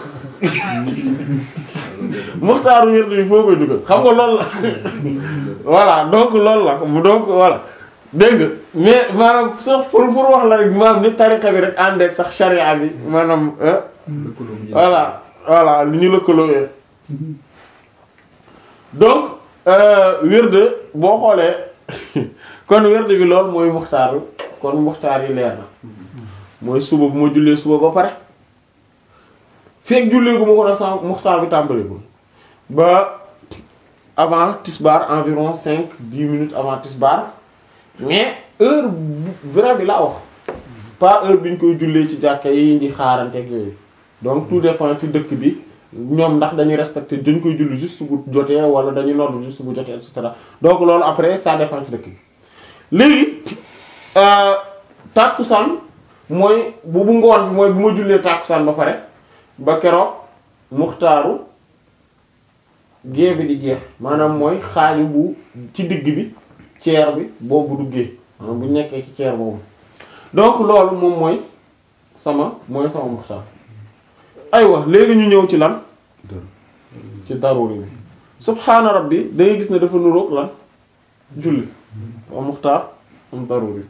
muxtaaru wérd bi foo koy dugal xam nga loolu la voilà donc loolu la donc voilà dégg nga mais maanaam sax pour pour wax la rek maanaam ni tariqa bi rek ànd ak sax charia bi maanaam voilà voilà li ñu lëkkaloo donc wird boo xoolee kon wird bi loolu mooy muxtaar kon muxtaar yi leer na mooy suba bu ma jullee suba ba pare fekk jullee gu ma ko def sax muxtaar bi tàmbalegul ba avant tisbaar environ cinq dix minutes avant tisbaar mais heure vrai bi laa wax pas heure bi ñu koy jullee ci jàkka yi di xaaranteeg yooyu donc tout dépend ci dëkk bi ñoom ndax dañuy respecter dañ koy julli juste bu jotee wala dañuy nodd juste bu jotee et cetera donc loolu après ça dépend ci dëkk bi léegi tàkkusaan mooy bu bu ngoon bi mooy bu ma jullee tàkkusaan ba pare ba keroog muxtaaru gée bi di jeex maanaam mooy xaaju bu ci digg bi ceer bi boobu duggee maanaam bu nekkee ci ceer boobu donc loolu moom mooy sama mooy sama muxtaar aywa léegi ñu ñëw ci lan ci daruri bi subhaana rabbi da ngay gis ne dafa nuroog lan julli am muxtaar am daruri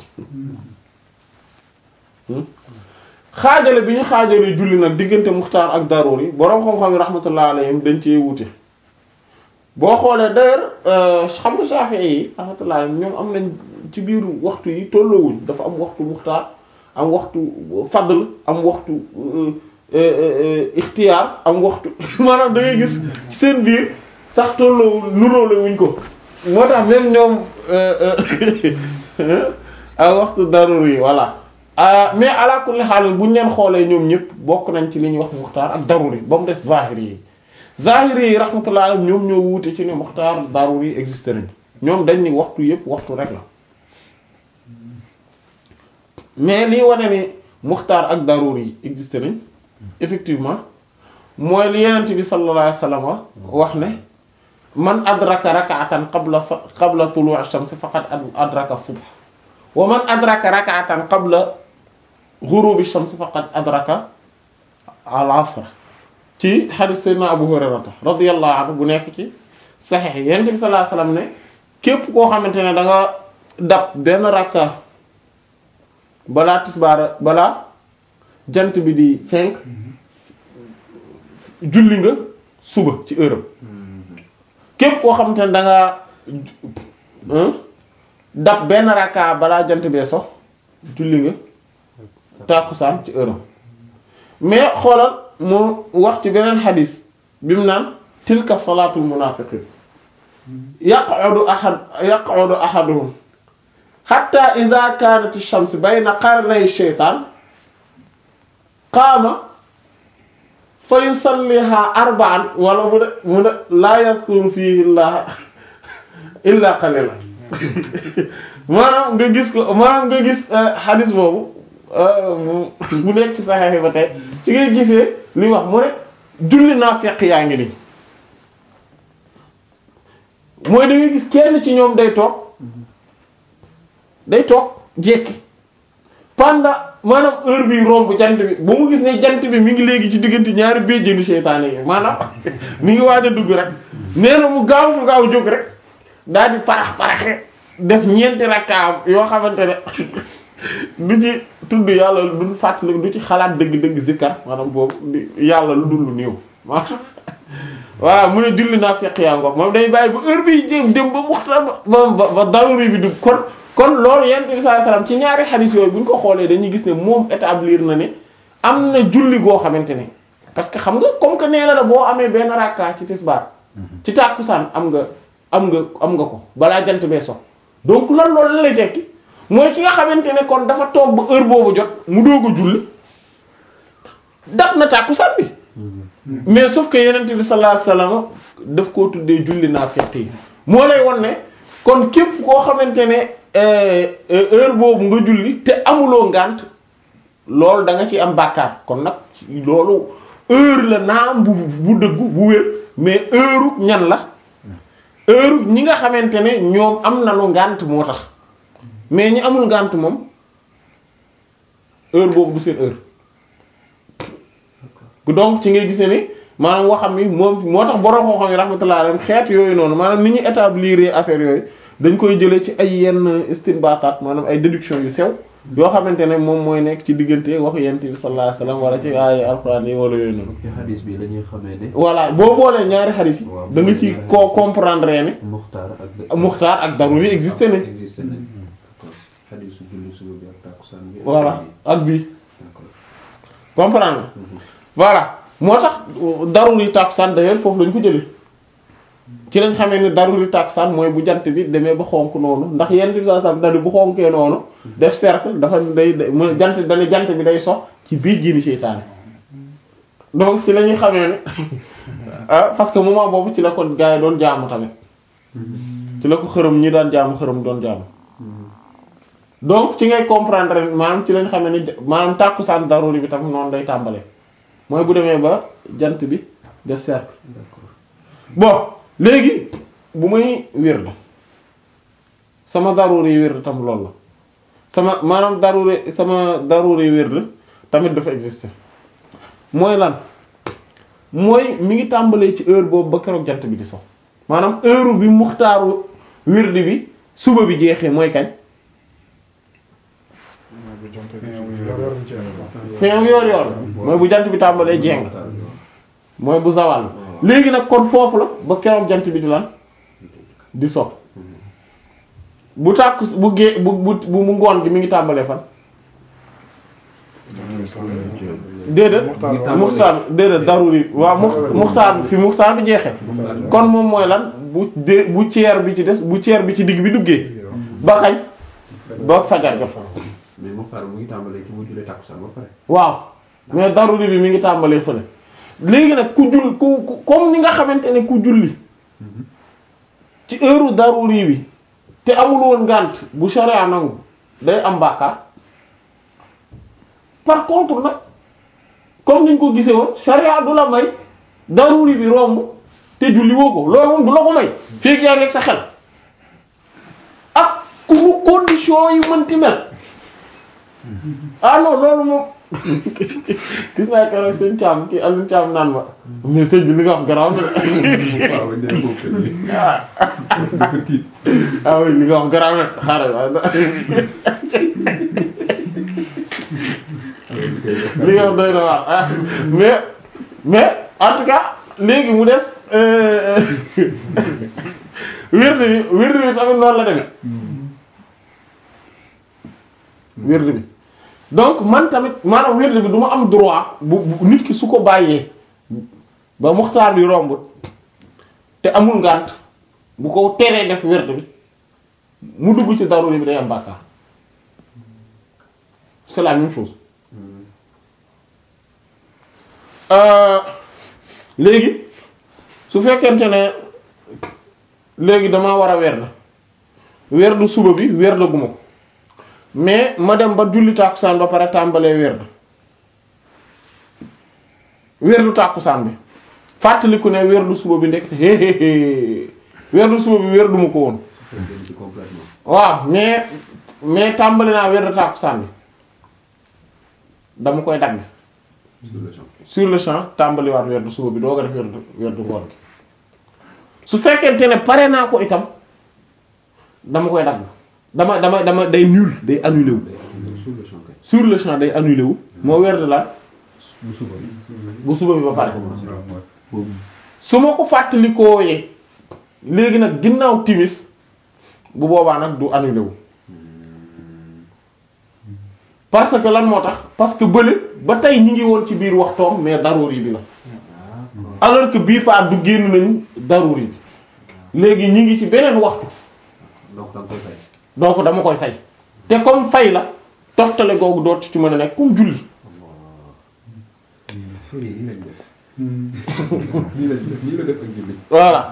xaajale bi ñu xaajale julli nag diggante muxtaar ak daruri boroom xam-xam yi rahmatullah alayhim dañ cee wute boo xoolee d'ailleurs xam nga Shafi'i yi rahmatullah alayhim ñoom am nañ ci biir waxtu yi tolloowuñ dafa am waxtu muxtaar am waxtu fadl am waxtu ixtiyaar am waxtu maanaam da ngay gis ci seen biir sax tolloo nuróole wuñ ko moo tax même ñoom ak waxtu daruri yi voilà mais ala kulli xaal bu ñu leen xoolee ñoom ñëpp bokk nañ ci li ñuy wax muxtaar ak daruri ba mu des zahiri yi zahiri yi rahmatullah alayhim ñoom ñoo wuute ci ne muxtaar daruri yi existé nañ ñoom dañ ni waxtu yëpp waxtu rek la mais lii wane ni muxtaar ak daruri yi existé nañ effectivement mooy li yenent bi sallallahu alayhi wasallam wax ne man adraka rak'atan qabla qabla tulu'i ash-shams faqad adraka subh wa man adraka rak'atan qabla ghurubi ash-shams faqad adraka al-'asr ci hadith sayyidina Abu Hurayrata radiyallahu anhu bu nekk ci sahih yenent bi sallallahu alayhi wasallam ne képp koo xamante ne da nga dab benn rakka balaa tisbaar balaa jant bi di fenk julli nga suba ci heure képp koo xamante ne da nga dab benn rakka balaa jant bee so julli nga tàkkusaan ci heure mais xoolal mu wax ci beneen xadis bi mu naan tilka salaatul munaafiqiin yaq'udu ahad yaq'udu ahaduhum hatta idha kaanat ash-shams bayna qarnay ash-shaytaan qaama fa yusalliha arba'an wala mu ne mu ne laa yazkuru fiihi llaha illa qalilan maanaam nga gis ko maanaam nga gis xadis boobu mu nekk ci Sahih ba tey ci ngay gisee li wax mu ne julli naafeq yaa ngi nii mooy da ngay gis kenn ci ñoom day toog day toog jekki pendant maanaam heure bi romb jant bi ba mu gis ne jant bi mi ngi léegi ci diggante ñaari béjjénu seytaane yi maanaam mi ngi waaj a dugg rek nee na mu gaaw mu gaaw jóg rek daal di parax paraxe def ñeenti rakkaam yoo xamante ne du ci tudd yàlla du fàttali du ci xalaat dëgg-dëgg zikkar maanaam boobu yàlla lu dul lu néew maanaam voilà mu ne julli naa fekk yaa ngoog moom day bàyyi ba heure bi jëm dem ba waxtaan ba ba ba daruri bi dugg kon kon loolu yonent bi sallallahu alayhi wasallam ci ñaari xadis yooyu bu ñu ko xoolee dañuy gis ne moom établir na ne am na julli goo xamante ne parce que xam nga comme que nee na la boo amee benn rakka ci tisbaar ci tàkkusaan am nga am nga am nga ko balaa jant bee so donc lan loolu la lay tekki mooy ki nga xamante ne kon dafa toog ba heure boobu jot mu doog a julli dab na tàkkusaan bi mais sauf que yonent bi sallallahu alayhi wasallam daf koo tuddee julli naafiq yi moo lay won ne kon képp koo xamante ne heure boobu nga julli te amuloo ngànt loolu da nga ci am bàkkaar kon nag loolu heure la naam bu bu dëggu bu wér mais heure ñan la heure ñi nga xamante ne ñoom am nañu ngànt moo tax mais ñi amul ngànt moom heure boobu du seen heure donc ci ngay gisee ni maanaam waxam ni moom moo tax borom xam-xam yi rahmatullah alayhim xeet yooyu noonu maanaam ni ñu établir affaire yooyu dañ koy jëlee ci ay yenn istinbataat maanaam ay déduction yu sew yoo xamante ne moom mooy nekk ci diggante waxu yent bi sallallahu alayhi wasallam wala ci ay alxuraan yi wala yooyu noonu
ci xadis bi la ñuy xamee ne
voilà boo boolee ñaari xadis yi
Waaw,
da nga ci ko comprendre ne
muxtaar ak
muxtaar ak daruri existé nañ
existé nañ d'accord xadisu julli suba bi ak takkusaan bi
voilà ak bii
d'accord
comprendre nga voilà moo tax daruri tàkkusaan d'ailleurs foofu lañ ko jëlee ci lañ xamee ne daruri tàkkusaan mooy bu jant bi demee ba xonk noonu ndax yenn bi saa sam dani bu xonkee noonu def cercle dafa day day mu jant dana jant bi day sox ci biir jiini seytaane donc ci la ñuy xamee ne ah parce que moment boobu ci la ko gars yi doon jaamu tamit ci la ko xërëm ñi daan jaamu xërëm doon jaamu donc ci ngay comprendre maanaam ci lañ xamee ne maanaam tàkkusaan daruri bi tamit noonu day tàmbale mooy bu demee ba jant bi def cercle
d'accord
bon léegi bu may wird sama daruri wird tam loolu la sama maanaam daruri sama daruri wird tamit dafa exister mooy lan mooy mi ngi tàmbalee ci heure boobu ba keroog jant bi di so maanaam heure bi muxtaaru wird bi suba bi jeexee mooy kañ fin yoor yoor mooy bu jant bi tàmbalee jeng mooy bu zawal léegi nag kon foofu la ba keroog jant bi di lan di so bu tàkk bu gée bu bu bu mu ngoon gi mi ngi tàmbalee fan déedéet muxtaar déedéet daruri waaw mux muxtaar bi fi muxtaar bi jeexee kon moom mooy lan bu dé bu ceer bi ci des bu ceer bi ci digg bi duggee ba kañ ba fajar jot
mais muxtaar mu ngi tàmbalee ci bu jullee takkusaan ba pare
waaw mais daruri bi mi ngi tàmbalee fële léegi nag ku jull ku ku- comme ni nga xamante ne ku julli ci heure daruri bi te amul woon ngànt bu sharia nangu day am bàkkaar par contre nag comme niñ ko gisee woon sharia du la may daruri bi romb te julli woo ko loolu moom du la ko may feeg yaa ngi ak sa xel ak ku mu condition yi mënti mel ah non loolu moom gis naa keroog sëñ Thiam kii Alioune Thiam naan ma mais sëñ bi li nga wax garaaw na de
waaw bañ dee foofu kër gi
ah
dafa tiit
ah oui li nga wax garaaw na xaaral waaye li nga wax doy na waar ah mais mais en tout cas léegi mu des euh, wird bi wird bi tamit noonu la demee wird bi donc man tamit maanaam wird bi du ma am droit bu bu- nit ki su ko bàyyee ba muxtaar bi romb te amul ngànt bu ko teree def wird bi mu dugg ci daruri bi day am bàkkaar c'est la même chose Euh, léegi su fekkente ne léegi damaa war a werd werd suba bi werd guma ko mais ma dem ba julli tàkkusaan ba pare tàmbalee werd werdu tàkkusaan bi fàttaliku ne werdu suba bi ndekk hé hé hé werdu suba bi werdu ma ko woon
dem ci complètement
waaw mais mais tàmbali naa werdu tàkkusaan bi dama koy dagg
sur le champ
sur le champ tàmbaliwaat werdu suba bi doo ko def werdu werdu ngoon gi su fekkente ne pare naa ko itam dama koy dagg dama dama dama day nul day annulé wu
day am sur le champ kay
sur le champ day annulé wu moo werdu la
bu suba bi
bu suba bi ba pare
boobu
su ma ko fàttalikoo yee léegi nag ginnaaw timis bu boobaa nag du annulé wu parce que lan moo tax parce que bële ba tey ñi ngi woon ci biir waxtoom mais daruri bi la alors que bii pas du génn nañu daruri bi léegi ñi ngi ci beneen waxtu
donc da nga koy fay
donc dama koy fay te comme fay la toftale googu dootu ci mën a nekk comme julli
fii nii lañ def nii lañ def nii la def ak julli
voilà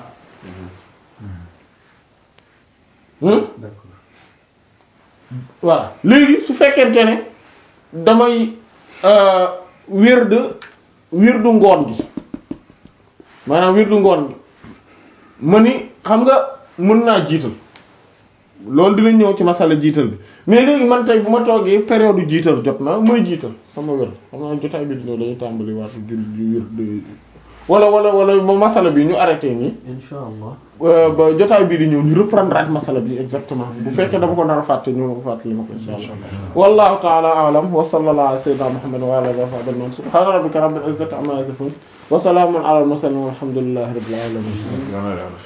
hmm
d'accord
voilà léegi su fekkente ne damay euh, wird wirdu ngoon gi maanaam wirdu ngoon gi ma ni xam nga mën naa jiital loolu dina ñëw ci masala jiital bi mais léegi man tey bu ma toogee période jiital jot na mooy jiital sama wird xam naa jotaay bi di ñëw dañuy tàmbali waat julli wird wala wala wala ba masala bi ñu arrêté nii
insha allah
euh, ba jotaay bii di ñëw ñu reprendre at masala bi exactement bu fekkee dama ko nar a fàtte ñu fàttali ma ko insha allah wallahu ta'ala a'lam wa sallallahu ala sayyidina muhammad wa ala alihi wa sahbihi ajma'in subhana rabbika rabbil izzati amma yasifun wa salamun ala al mursalin walhamdulillahi rabbil alamin